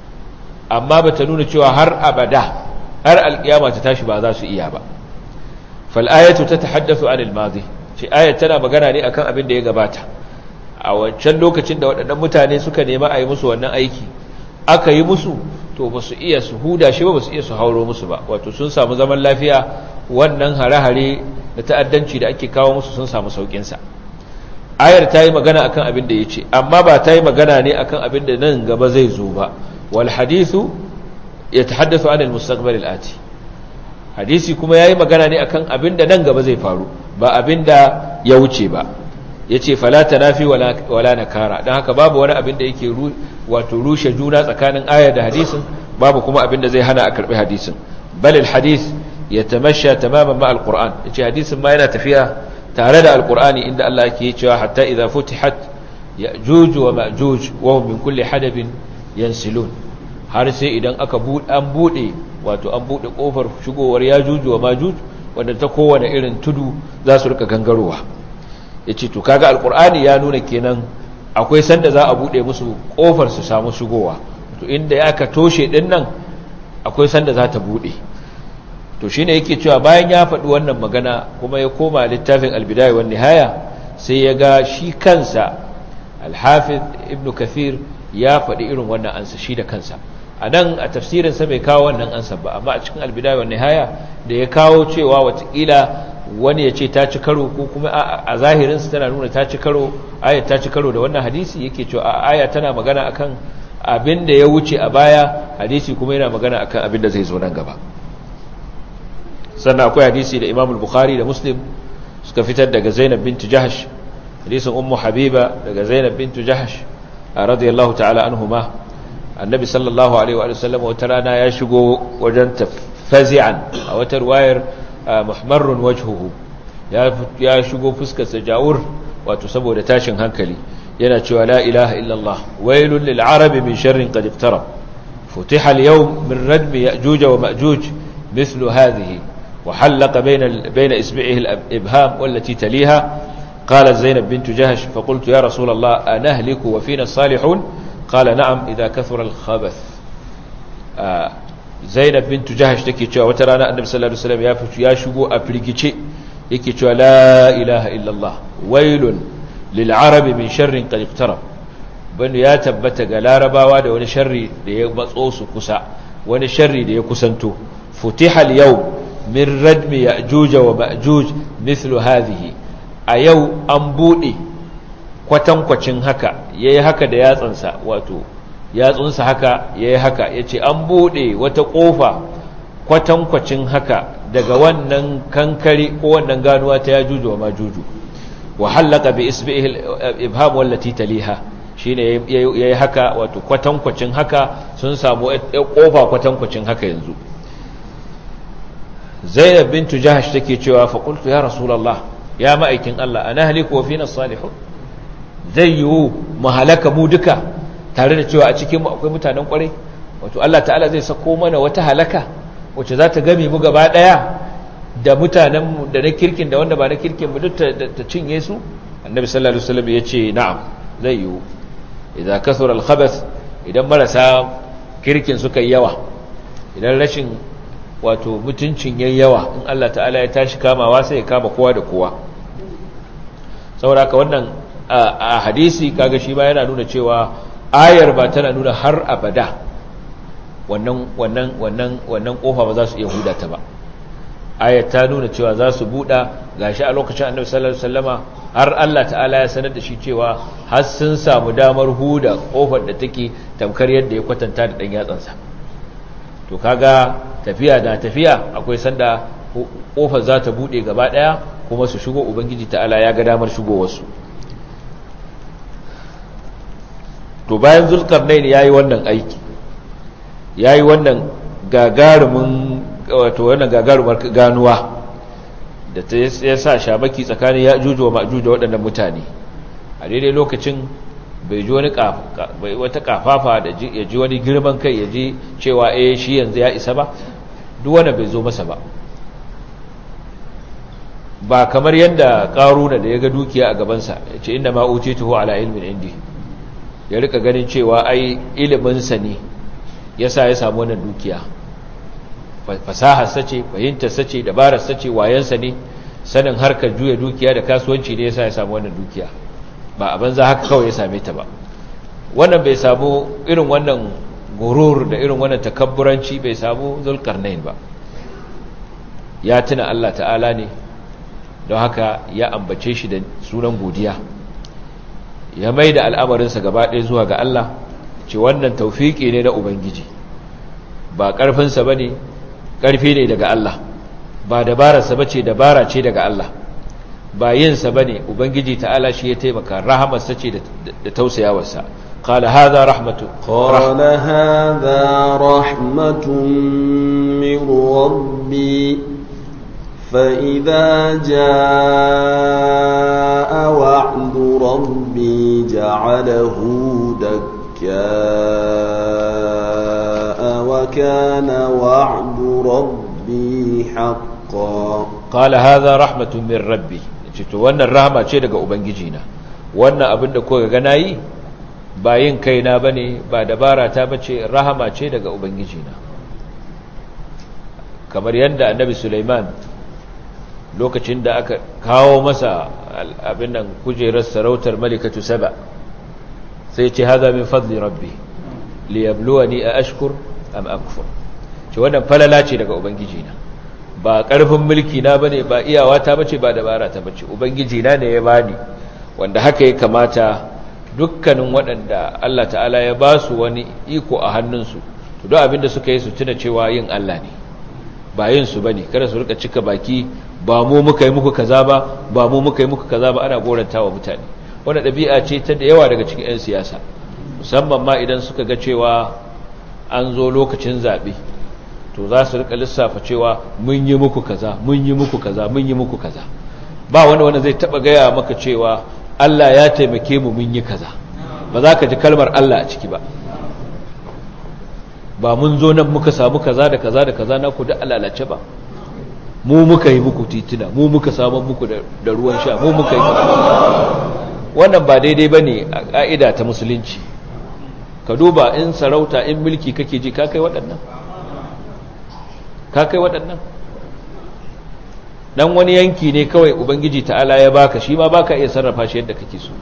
amma ba ta nuna cewa har abada har alkiyama ta tashi ba za su iya ba fal'ayatu ta tahaddathu anil madi ce ayat tana magana ne akan abin da ya gabata a wancan lokacin da waɗannan mutane suka nema a yi musu wannan aiki aka yi musu to ba su iya su huda shi ba ba su iya su hauro musu ba wato sun samu zaman lafiya wannan hare-hare da ta'addanci da ake kawo musu sun samu sauƙinsa ayar ta yi magana akan abin da ya ce amma ba ta yi magana ne akan abin da nan gaba zai zo ba wal hadithu ya tahaddathu anil mustaqbal ati hadisi kuma yayi magana ne akan abin da nan gaba zai faru ba abin da ya wuce ba yace fala tanafi wala wala nakara dan haka babu wani abin da yake wato rushe juna tsakanin ayar da hadisin babu kuma abin da zai hana a karbi hadisin bal al hadith yatamashsha tamaman ma al qur'an yace hadisin ma yana tafiya tare da alkur'ani inda Allah yake cewa hatta idza futihat ya'juj wa ma'juj wa hum min kulli hadabin yansilun har sai idan aka an bude wato an bude kofar shigowar ya'juj wa ma'juj wanda ta kowane irin tudu za su rika gangarowa yace to kaga alkur'ani ya nuna kenan akwai sanda za a bude musu kofar su samu shigowa to inda ya ka toshe din nan akwai sanda za ta bude to shine yake cewa bayan ya faɗi wannan magana kuma ya koma littafin albidaya wa nihaya sai ya ga shi kansa alhafiz ibnu kathir ya faɗi irin wannan ansa shi da kansa a nan a tafsirinsa bai kawo wannan ansa ba amma a cikin albidaya wa nihaya da ya kawo cewa watakila wani ya ce ta ci karo ko kuma a zahirinsa tana nuna ta ci karo ayat ta ci karo da wannan hadisi yake cewa a aya tana magana akan abin da ya wuce a baya hadisi kuma yana magana akan abin da zai zo nan gaba sannan akwai hadisi da imam bukhari da muslim suka fitar daga zainab bintu jahash hadisin ummu habiba daga zainab bintu jahash radiyallahu ta'ala anhuma annabi sallallahu alaihi wa sallam wata rana ya shigo wajen fazi'an a wata ruwayar muhammarun wajhuhu ya shigo fuskarsa jawur wato saboda tashin hankali yana cewa la ilaha illallah wailul lil arabi min sharrin qad iqtarab futiha al-yawm min radmi ya'juj wa ma'juj mithlu hadhihi wa halaqa bayna bayna isbi'ihi al-ibham wallati taliha قالت زينب بنت جهش فقلت يا رسول الله أنهلك وفينا الصالحون قال نعم إذا كثر الخبث آه zainab bintu jahash take cewa wata rana annabi sallallahu alaihi wasallam ya fito ya shigo a firgice yake cewa la ilaha illallah wailun lil arabi min sharrin qad iqtarab bani ya tabbata ga larabawa da wani sharri da ya matso su kusa wani sharri da ya kusanto futiha al yawm min radmi ya'juj wa ma'juj mithlu hadhihi a yau an bude kwatankwacin haka yayi haka da yatsansa wato yatsunsa haka ya yi haka ya ce an buɗe wata ƙofa kwatankwacin haka daga wannan kankari ko wannan ganuwa ta ya juju wa ma juju wa hallaka bi isbi'il ibham wallati taliha shine yayi haka wato kwatankwacin haka sun samu ƙofa kwatankwacin haka yanzu Zainab bintu Jahash take cewa fa qultu ya rasulullah ya ma'aikin Allah ana haliku wa fina salihun zai yiwu mu halaka mu duka tare da cewa a cikinmu akwai mutanen kwarai wato Allah ta'ala zai sako mana wata halaka wacce za ta gami mu gaba daya da mutanenmu da na kirkin da wanda ba na kirkin mu duk ta cinye su annabi sallallahu alaihi wasallam ya ce na'am zai yiwu idza kasura al-khabath idan marasa kirkin suka yi yawa idan rashin wato mutuncin yayi yawa in Allah ta'ala ya tashi kamawa sai ya kama kowa da kowa saboda haka wannan a hadisi kaga shi ba yana nuna cewa ayar ba tana nuna har abada wannan wannan wannan wannan kofa ba za su iya huda ta ba ayar ta nuna cewa za su buɗa gashi a lokacin annabi sallallahu alaihi wasallama har Allah ta'ala ya sanar da shi cewa har sun samu damar huda kofar da take tamkar yadda ya kwatanta da dan yatsansa to kaga tafiya da tafiya akwai sanda kofar za ta buɗe gaba ɗaya kuma su shigo ubangiji ta'ala ya ga damar shigowarsu to bayan zulkarnain ya yi wannan aiki ya yi wannan gagarumin wato wannan gagarumar ganuwa da ta ya sa shamaki tsakanin ya juju wa ma'juju waɗannan mutane a daidai lokacin bai ji wani wata kafafa da ya ji wani girman kai ya ji cewa eh shi yanzu ya isa ba duk wanda bai zo masa ba ba kamar yadda ƙaruna da ya ga dukiya a gabansa ya ce inda ma'uce tuho ala ilmin indi ya rika ganin cewa ai iliminsa ne ya sa ya samu wannan dukiya fasahar sace fahimtar sace dabarar sace wayansa ne sanin harkar juya dukiya da kasuwanci ne ya sa ya samu wannan dukiya ba a banza haka kawai ya same ta ba wannan bai samu irin wannan gurur da irin wannan takabburanci bai samu zulkarnain ba ya tuna Allah ta'ala ne don haka ya ambace shi da sunan godiya ya mai da al'amarinsa gaba ɗaya zuwa ga Allah ce wannan taufiki ne na Ubangiji ba ƙarfinsa ba ne ƙarfi ne daga Allah ba dabararsa ba ce dabara ce daga Allah ba yinsa ba ne Ubangiji ta'ala shi ya taimaka rahamarsa ce da tausayawarsa قال هذا رحمة قال هذا رحمة من ربي فإذا جاء وعد ربي جعله دكاء وكان وعد ربي حقا قال هذا رحمة من ربي to wannan rahama ce daga ubangijina wannan abin da kuka ga nayi ba yin kaina bane ba dabara ta bace rahama ce daga ubangijina kamar yadda annabi Sulaiman lokacin da aka kawo masa abin nan kujerar sarautar malikatu saba sai ce haza min fadli rabbi liyabluwani a ashkur am akfur ce wannan falala ce daga ubangiji na ba karfin mulki na bane ba iyawa ta bace ba dabara ta bace ubangiji na ne ya bani wanda haka ya kamata dukkanin waɗanda Allah ta'ala ya ba su wani iko a hannunsu to duk abin da suka yi su tuna cewa yin Allah ne ba yin su bane kada su rika cika baki ba mu muka yi muku kaza ba ba mu muka yi muku kaza ba ana goranta wa mutane wannan ɗabi'a ce ta da yawa daga cikin 'yan siyasa musamman ma idan suka ga cewa an zo lokacin zaɓe to za su rika lissafa cewa mun yi muku kaza mun yi muku kaza mun yi muku kaza ba wanda wanda zai taɓa gaya maka cewa Allah ya taimake mu mun yi kaza ba za ka ji kalmar Allah a ciki ba ba mun zo nan muka samu kaza da kaza da kaza na ku da alalace ba mu muka yi muku tituna mu muka samu muku da ruwan sha mu muka yi wannan ba daidai ba ne a ƙa'ida ta musulunci ka duba in sarauta in mulki kake ji ka kai waɗannan ka kai waɗannan dan wani yanki ne kawai ubangiji ta'ala ya baka shi ma baka iya sarrafa shi yadda kake so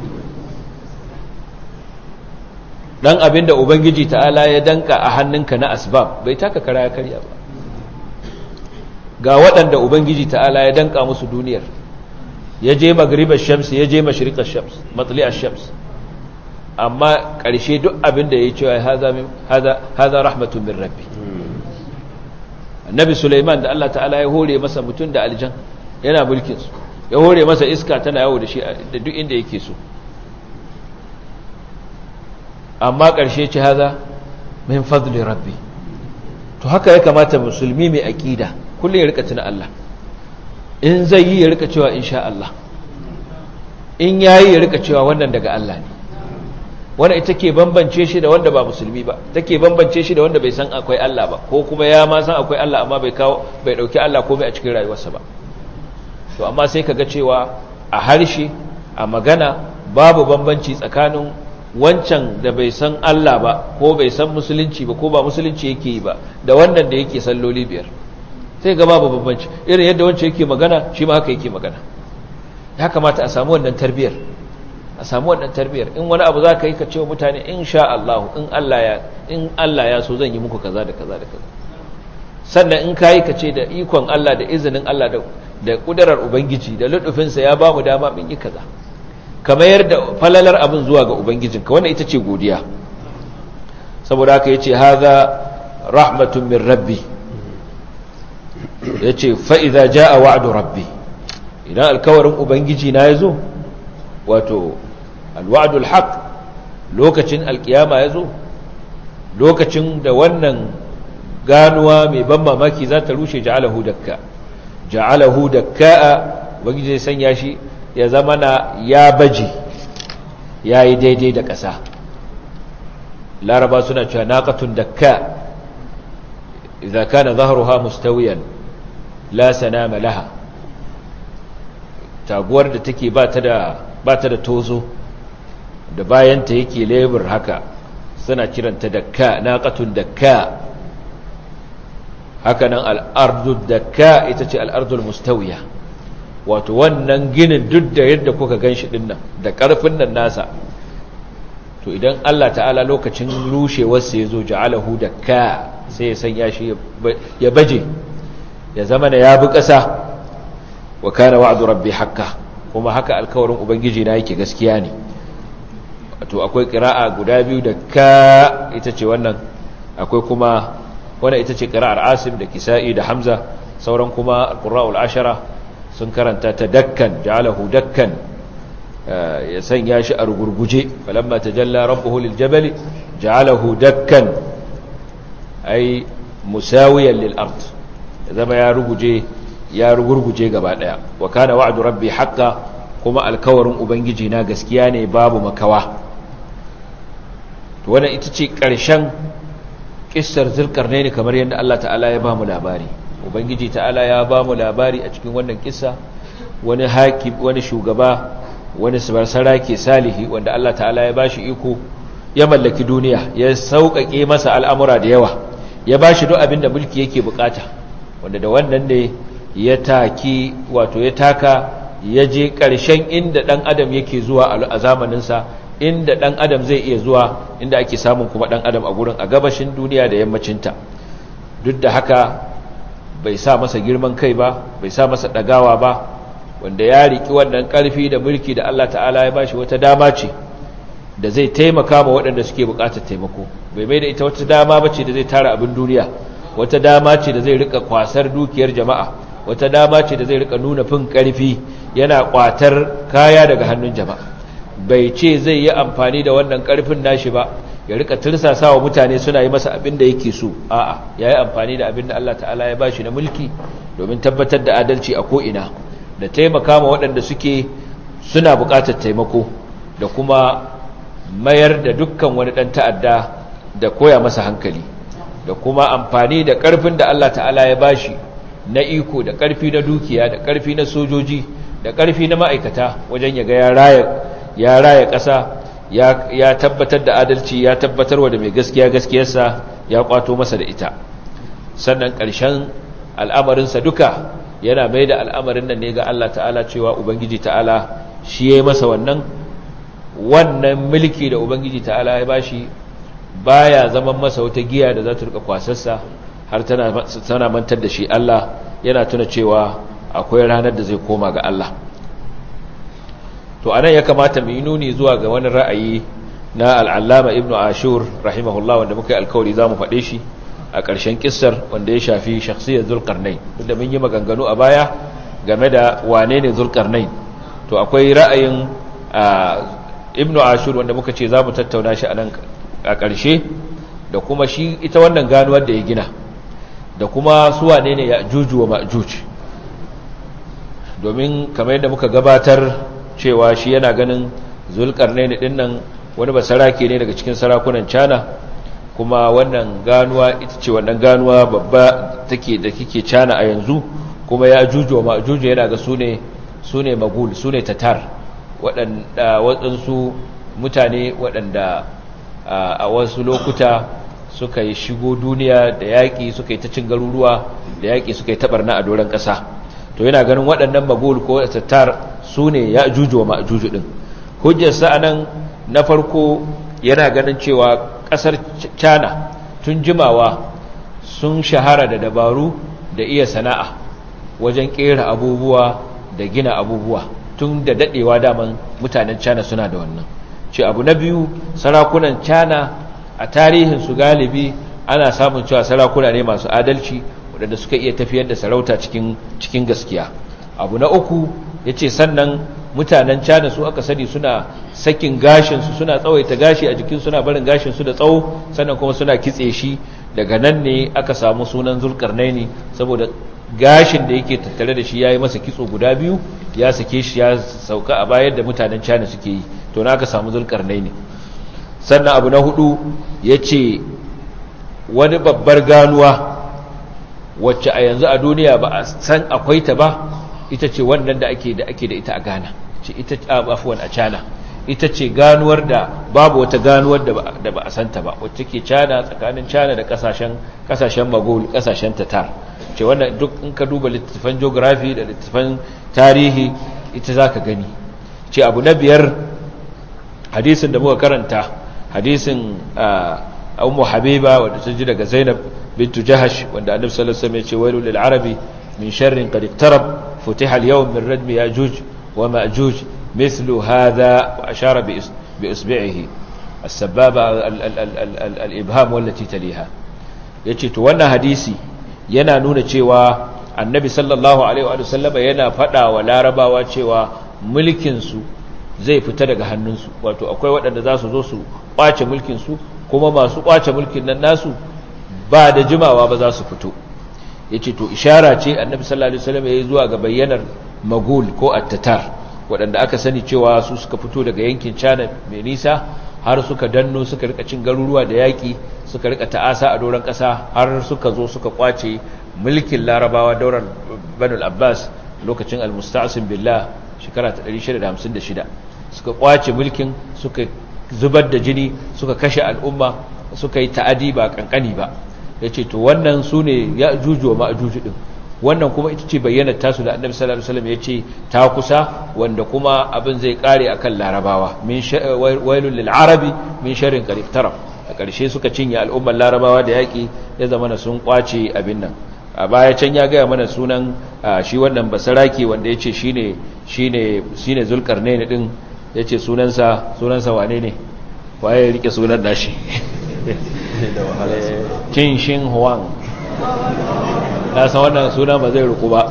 dan abinda ubangiji ta'ala ya danka a hannunka na asbab bai taka kara ya karya ba ga waɗanda ubangiji ta'ala ya danka musu duniyar ya je magribar shams ya je mashriqar shams matli'ar shams amma ƙarshe duk abinda ya yi cewa haza rahmatun min rabbi annabi Sulaiman da Allah ta'ala ya hore masa mutum da aljan yana mulkin su ya hore masa iska tana yawo da shi da duk inda yake so amma ƙarshe ci haza min fadli rabbi to haka ya kamata musulmi mai aqida kullum ya rika tuna Allah in zai yi ya rika cewa insha Allah in yayi ya rika cewa wannan daga Allah ne wanda ita ke bambance shi da wanda ba musulmi ba take bambance shi da wanda bai san akwai Allah ba ko kuma ya ma san akwai Allah amma bai kawo bai dauki Allah komai a cikin rayuwarsa ba to amma sai kaga cewa a harshe a magana babu bambanci tsakanin wancan da bai san Allah ba ko bai san musulunci ba ko ba musulunci yake yi ba da wannan da yake salloli biyar sai ga babu bambanci irin yadda wancan yake magana shi ma haka yake magana ya kamata a samu wannan tarbiyar a samu wannan tarbiyar in wani abu za ka yi ka ce wa mutane in sha Allah in Allah ya in Allah ya so zan yi muku kaza da kaza da kaza sannan in ka yi ka ce da ikon Allah da izinin Allah da da kudarar ubangiji da lutufinsa ya ba mu dama min yi kaza kamar yadda falalar abin zuwa ga ubangijinka wannan ita ce godiya saboda haka yace hadha rahmatun min rabbi yace fa idza jaa wa'du rabbi idan alkawarin ubangiji na yazo wato alwa'dul haq lokacin alkiyama yazo lokacin da wannan ganuwa mai ban mamaki za ta rushe ja'alahu dakka ja'alahu dakka ubangiji zai sanya shi ya zama na ya baji yayi daidai da ƙasa laraba suna cewa naqatun dakka idza kana dhahruha mustawiyan la sanama laha taguwar da take ba ta da ba ta da tozo da bayanta yake lebur haka suna kiranta dakka naqatun dakka hakanan al'ardu dakka ita ce al'ardul mustawiya wato wannan ginin duk da yadda kuka ganshi dinnan da karfin nan nasa to idan Allah ta'ala lokacin rushewarsa ya zo ja'alahu dakka sai ya sanya shi ya baje ya zama na ya bi ƙasa wa kana wa'du rabbi hakka kuma haka alkawarin ubangiji na yake gaskiya ne to akwai qira'a guda biyu da ka ita ce wannan akwai kuma wannan ita ce qira'ar asim da kisa'i da hamza sauran kuma alqurra'ul ashara sun karanta ta dakkan ja'alahu dakkan ya sanya shi a rugurguje falamma tajalla rabbuhu liljabali ja'alahu dakkan ay musawiyan lil ard zama ya ruguje ya rugurguje gaba daya wa kana wa'du rabbi haqqan kuma alkawarin ubangiji na gaskiya ne babu makawa to wannan ita ce ƙarshen kissar zulkarnaini kamar yadda Allah ta'ala ya ba mu labari ubangiji ta'ala ya ba mu labari a cikin wannan kissa wani hakim wani shugaba wani sarki salihi wanda Allah ta'ala ya bashi iko ya mallaki duniya ya sauƙaƙe masa al'amura da yawa ya bashi duk abin da mulki yake bukata wanda da wannan ne ya taki wato ya taka ya je ƙarshen inda ɗan adam yake zuwa a zamaninsa inda ɗan adam zai iya zuwa inda ake samun kuma ɗan adam a gurin a gabashin duniya da yammacinta duk da haka bai sa masa girman kai ba bai sa masa ɗagawa ba wanda ya riki wannan ƙarfi da mulki da Allah ta'ala ya bashi wata dama ce da zai taimaka ma waɗanda suke buƙatar taimako bai mai da ita wata dama ba ce da zai tara abin duniya wata dama ce da zai rika kwasar dukiyar jama'a wata dama ce da zai rika nuna fin ƙarfi yana ƙwatar kaya daga hannun jama'a bai ce zai yi amfani da wannan ƙarfin nashi ba ya rika tirsasa wa mutane suna yi masa abin da yake so a'a ya yi amfani da abin da Allah ta'ala ya bashi na mulki domin tabbatar da adalci a ko'ina da taimaka ma waɗanda suke suna buƙatar taimako da kuma mayar da dukkan wani ɗan ta'adda da koya masa hankali da kuma amfani da ƙarfin da Allah ta'ala ya bashi na iko da ƙarfi na dukiya da ƙarfi na sojoji da ƙarfi na ma'aikata wajen ya ga ya raya ƙasa ya tabbatar da adalci ya tabbatar wa da mai gaskiya gaskiyarsa ya kwato masa da ita sannan ƙarshen al'amarinsa duka yana mai da al'amarin nan ne ga Allah ta'ala cewa Ubangiji ta'ala shi ya yi masa wannan wannan mulki da Ubangiji ta'ala ya bashi baya zaman masa wata giya da za ta rika kwasarsa har tana mantar da shi Allah yana tuna cewa akwai ranar da zai koma ga Allah to anan ya kamata mu yi nuni zuwa ga wani ra'ayi na al'allama ibnu ashur rahimahullah wanda muka yi alkawari za mu faɗe shi a ƙarshen kissar wanda ya shafi shakhsiyar zulkarnai da mun yi maganganu a baya game da wane ne zulkarnai to akwai ra'ayin ibnu ashur wanda muka ce za mu tattauna shi a nan a ƙarshe da kuma shi ita wannan ganuwar da ya gina da kuma su wane ne ya juju wa ma'juj domin kamar yadda muka gabatar cewa shi yana ganin zulkarnai din nan wani basarake ne daga cikin sarakunan cana kuma wannan ganuwa ita ce wannan ganuwa babba take da kike cana a yanzu kuma ya juju wa ma'juj yana ga sune sune magul sune tatar waɗanda waɗansu mutane waɗanda a wasu lokuta suka yi shigo duniya da yaƙi suka yi ta cin garuruwa da yaƙi suka yi taɓarna a doron ƙasa to yana ganin waɗannan magul ko tattar su ne ya juju wa ma'ajuju ɗin hujjarsa a nan na farko yana ganin cewa ƙasar cana tun jimawa sun shahara da dabaru da iya sana'a wajen ƙera abubuwa da gina abubuwa tun da daɗewa daman mutanen cana suna da wannan ce abu na biyu sarakunan cana a tarihinsu galibi ana samun cewa sarakuna ne masu adalci waɗanda suka iya tafiyar da sarauta cikin gaskiya abu na uku ya ce sannan mutanen cana su aka sani suna sakin gashinsu suna tsawaita gashi a jikin suna barin gashinsu da tsawo sannan kuma suna kitse shi daga nan ne aka samu sunan zulkarnaini saboda gashin da yake tattare da shi ya yi masa kitso guda biyu ya sake shi ya sauka a bayan da mutanen cana suke yi to na aka samu zulkarnaini sannan abu na hudu ya ce wani babbar ganuwa wacce a yanzu a duniya ba a san akwai ta ba ita ce wannan da ake da ake da ita a Ghana ce ita afwan a China ita ce ganuwar da babu wata ganuwar da ba a santa ba wacce ke China tsakanin China da kasashen kasashen Magol kasashen Tatar ce wannan duk in ka duba littattafan geography da littattafan tarihi ita zaka gani ce abu na biyar hadisin da muka karanta hadisin Ummu Habiba wanda ta ji daga Zainab bintu Jahash wanda Annabi sallallahu alaihi wasallam ya ce wailul lil arabi min sharrin qad iqtarab فتح اليوم من ردم ياجوج وماجوج مثل هذا واشار باصبعه السبابه الابهام والتي تليها yace to wannan hadisi yana nuna cewa annabi sallallahu alaihi wa sallam yana fada wa larabawa cewa mulkin su zai fita daga hannunsu wato akwai waɗanda za su zo su kwace mulkin su kuma masu kwace mulkin nan nasu ba da jimawa ba za su fito ya ce to ishara ce annabi sallallahu alaihi wasallam ya yi zuwa ga bayyanar magul ko attatar waɗanda aka sani cewa su suka fito daga yankin cana mai nisa har suka danno suka rika cin garuruwa da yaƙi suka rika ta'asa a doron ƙasa har suka zo suka kwace mulkin larabawa daular banul abbas lokacin almusta'asim billah shekara ta 656 suka kwace mulkin suka zubar da jini suka kashe al'umma suka yi ta'adi ba kankani ba ya ce to wannan su ne ya jujuwa ma'ajuju ɗin wannan kuma ita ce bayyana tasu da annabi sallallahu alaihi wasallam ya ce ta kusa wanda kuma abin zai kare akan larabawa min wailul lil arabi min sharrin qarib taraf a ƙarshe suka cinye al'ummar larabawa da yaƙi ya zama sun kwace abin nan a baya can ya gaya mana sunan shi wannan basaraki wanda ya ce shine shine shine zulkarnain din ya ce sunansa sunansa wane ne waye ya rike sunan nashi Qin Shin Huang na san wannan suna ba zai ruku ba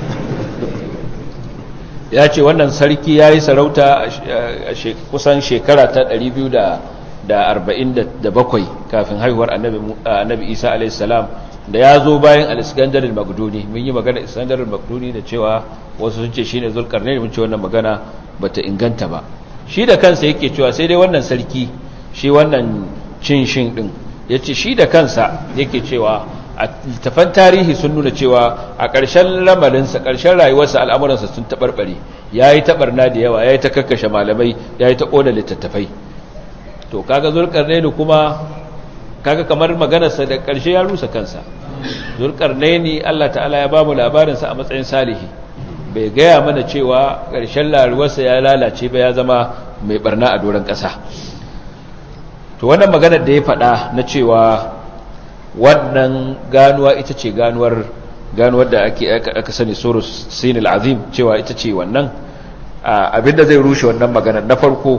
ya ce wannan sarki ya yi sarauta a kusan shekara ta 247 kafin haihuwar annabi isa alaihissalam da ya zo bayan al-iskandar al-magduni mun yi magana iskandar al-magduni da cewa wasu sun ce shi ne zulkarnain mun ce wannan magana ba ta inganta ba shi da kansa yake cewa sai dai wannan sarki shi wannan cin shin din yace shi da kansa yake cewa a littafan tarihi sun nuna cewa a ƙarshen lamarinsa ƙarshen rayuwarsa al'amuransa sun taɓarɓare ya yi taɓarna da yawa ya yi ta kakkashe malamai ya yi ta ƙona littattafai to kaga zulƙarnaini kuma kaga kamar maganarsa da ƙarshe ya rusa kansa zulƙarnaini allah ta'ala ya ba mu labarinsa a matsayin salihi bai gaya mana cewa ƙarshen rayuwarsa ya lalace ba ya zama mai barna a doron ƙasa to wannan maganar da ya faɗa na cewa wannan ganuwa ita ce ganuwar ganuwar da ake aka sani surus sinil azim cewa ita ce wannan abinda zai rushe wannan magana na farko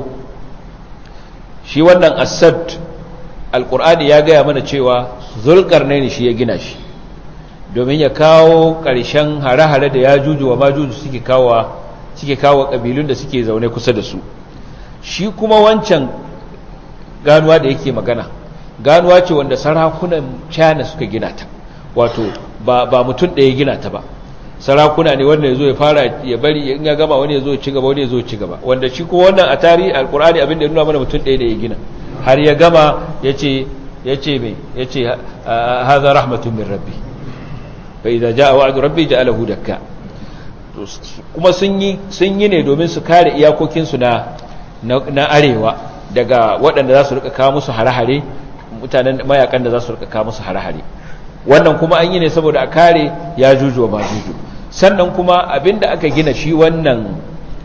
shi wannan asad alkur'ani ya gaya mana cewa zulkarnaini shi ya gina shi domin ya kawo ƙarshen hare-hare da ya juju wa majuju suke kawo suke kawo ƙabilun da suke zaune kusa da su shi kuma wancan ganuwa da yake magana ganuwa ce wanda sarakunan china suka gina ta wato ba, ba mutum ɗaya gina ta ba sarakuna ne wanda ya zo ya fara ya bari in ya gama wani ya zo ci gaba wani ya zo ci gaba wanda shi kuma wannan a tarihi alkur'ani abinda ya nuna mana mutum ɗaya da ya gina har ya gama ya ce ya ce mai ya ce haza rahmatun min rabbi fa idza jaa wa'du rabbi ja'alahu dakka kuma sun yi sun yi ne domin su kare iyakokinsu na na arewa daga waɗanda za su rika kawo musu hare-hare mutanen mayakan da za su rika kawo musu hare-hare wannan kuma an yi ne saboda a kare ya juju wa majuju sannan kuma abinda aka gina shi wannan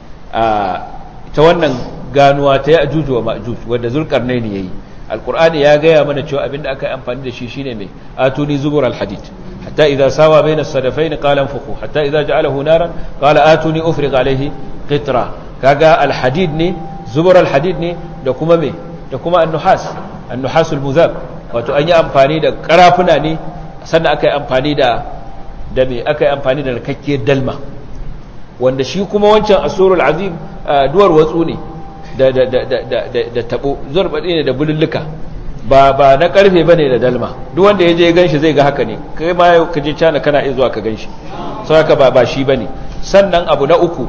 ta wannan ganuwa ta ya juju wa majuju wanda zulkarnaini yayi alqur'ani ya gaya mana cewa abinda aka yi amfani da shi shine mai atuni zubur alhadid hatta idza sawa bayna as-sadafayn qala anfuqu hatta idza ja'alahu naran qala atuni ufriq alayhi qitra kaga alhadid ne zubur alhadid ne da kuma me da kuma an-nuhas an-nuhasul muzab wato an yi amfani da karafuna ne sannan aka yi amfani da da me aka yi amfani da rakakkiyar dalma wanda shi kuma wancan asurul azim duwar watsu ne da da da da da da tabo zurbade ne da bululluka ba ba na karfe bane da dalma duk wanda yaje ya ganshi zai ga haka ne kai ma ka je cana kana iya zuwa ka ganshi sai haka ba ba shi bane sannan abu na uku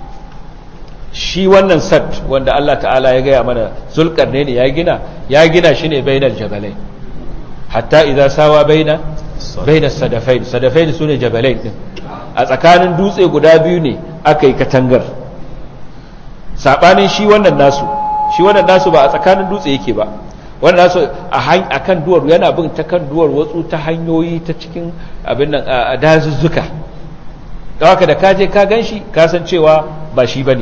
shi wannan sat wanda Allah ta'ala ya gaya mana zulkarne ne ya gina ya gina shi ne bainal jabalai hatta idza sawa baina baina sadafain sadafain sune jabalain din a tsakanin dutse guda biyu ne aka yi katangar sabanin shi wannan nasu shi wannan nasu ba a tsakanin dutse yake ba wannan nasu a kan duwar yana bin ta kan duwar watsu ta hanyoyi ta cikin abin nan a dazuzzuka don haka da kaje ka gan shi kasan cewa ba shi ba ne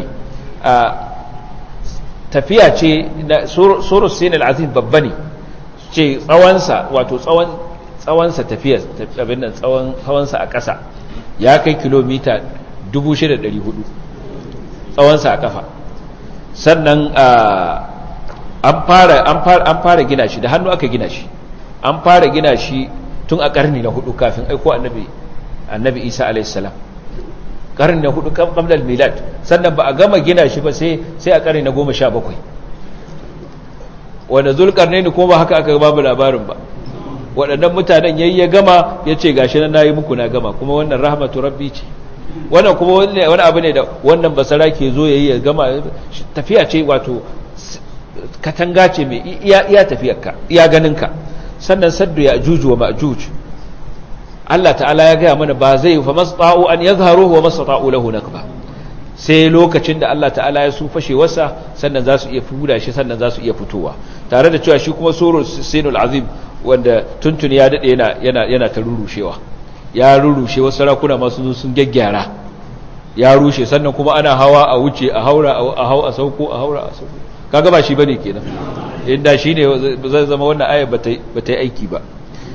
tafiya ce na surus sinil azim babba ne ce tsawonsa wato tsawonsa tafiya abin nan tsawonsa a ƙasa ya kai kilomita 6,400 tsawonsa a ƙafa sannan an fara gina shi da hannu aka gina shi an fara gina shi tun a ƙarni na hudu kafin aiko annabi isa alaihissalam ƙarni na hudu kamlar milad sannan ba a gama gina shi ba sai a ƙarni na goma sha bakwai wanda zulkarne ne kuma ba haka aka babu labarin ba waɗannan mutanen yayi ya gama ya ce gashi na nayi muku na gama kuma wannan rahmatu rabbi ce wannan kuma wani abu ne da wannan basara ke zo yayi ya gama tafiya ce wato katanga ce mai iya iya tafiyarka iya ganinka sannan saddu ya ajuju wa ma'juj Allah ta'ala ya gaya mana ba zai fa masṭa'u an yazharuhu wa masṭa'u lahu nakba sai lokacin da Allah ta'ala ya su fashe wasa sannan za su iya fuda shi sannan za su iya fitowa tare da cewa shi kuma surul sinul azim wanda tuntuni ya dade yana yana yana ta rurushewa ya rurushe wasu sarakuna masu zo sun gaggyara ya rushe sannan kuma ana hawa a wuce a haura a hau a sauko a haura a sauko kaga ba shi bane kenan inda shine zai zama wannan ayar bata bata yi aiki ba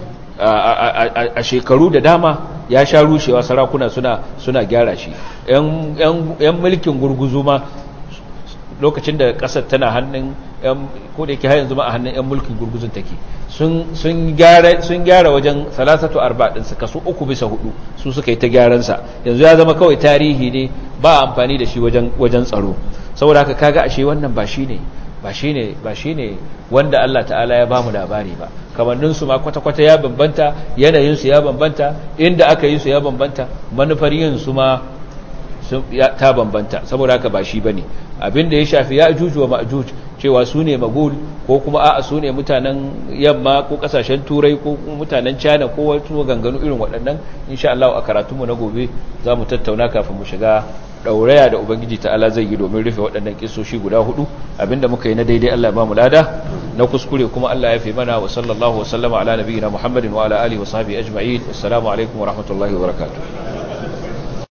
a shekaru da dama ya sha rushewa sarakuna suna suna gyara shi yan mulkin gurguzu ma lokacin da kasar tana hannun ko da yake har yanzu ma a hannun yan mulkin gurguzun take sun gyara wajen salasatu arba ɗinsa kaso uku bisa hudu su suka yi ta gyaransa yanzu ya zama kawai tarihi ne ba amfani da shi wajen tsaro saboda haka kaga ashe wannan ba shi ne ba shi ne ba shi ne wanda Allah ta'ala ya bamu labari ba kamanninsu ma kwata-kwata ya bambanta yanayinsu ya bambanta inda aka yi su ya bambanta manufar yin su ma ta bambanta saboda haka ba shi bane abinda ya shafi ya ajuj wa ma'juj cewa su ne magul ko kuma a'a su ne mutanen yamma ko kasashen turai ko mutanen china ko wasu ganganu irin waɗannan insha Allah a karatunmu na gobe za mu tattauna kafin mu shiga ɗauraya da ubangiji ta'ala zai yi domin rufe waɗannan kisoshi guda hudu abinda muka yi na daidai Allah ya ba mu lada na kuskure kuma Allah ya fi mana wa sallallahu wa sallama ala nabiyina Muhammadin wa ala alihi wa sahbihi ajma'in assalamu alaikum wa rahmatullahi wa barakatuh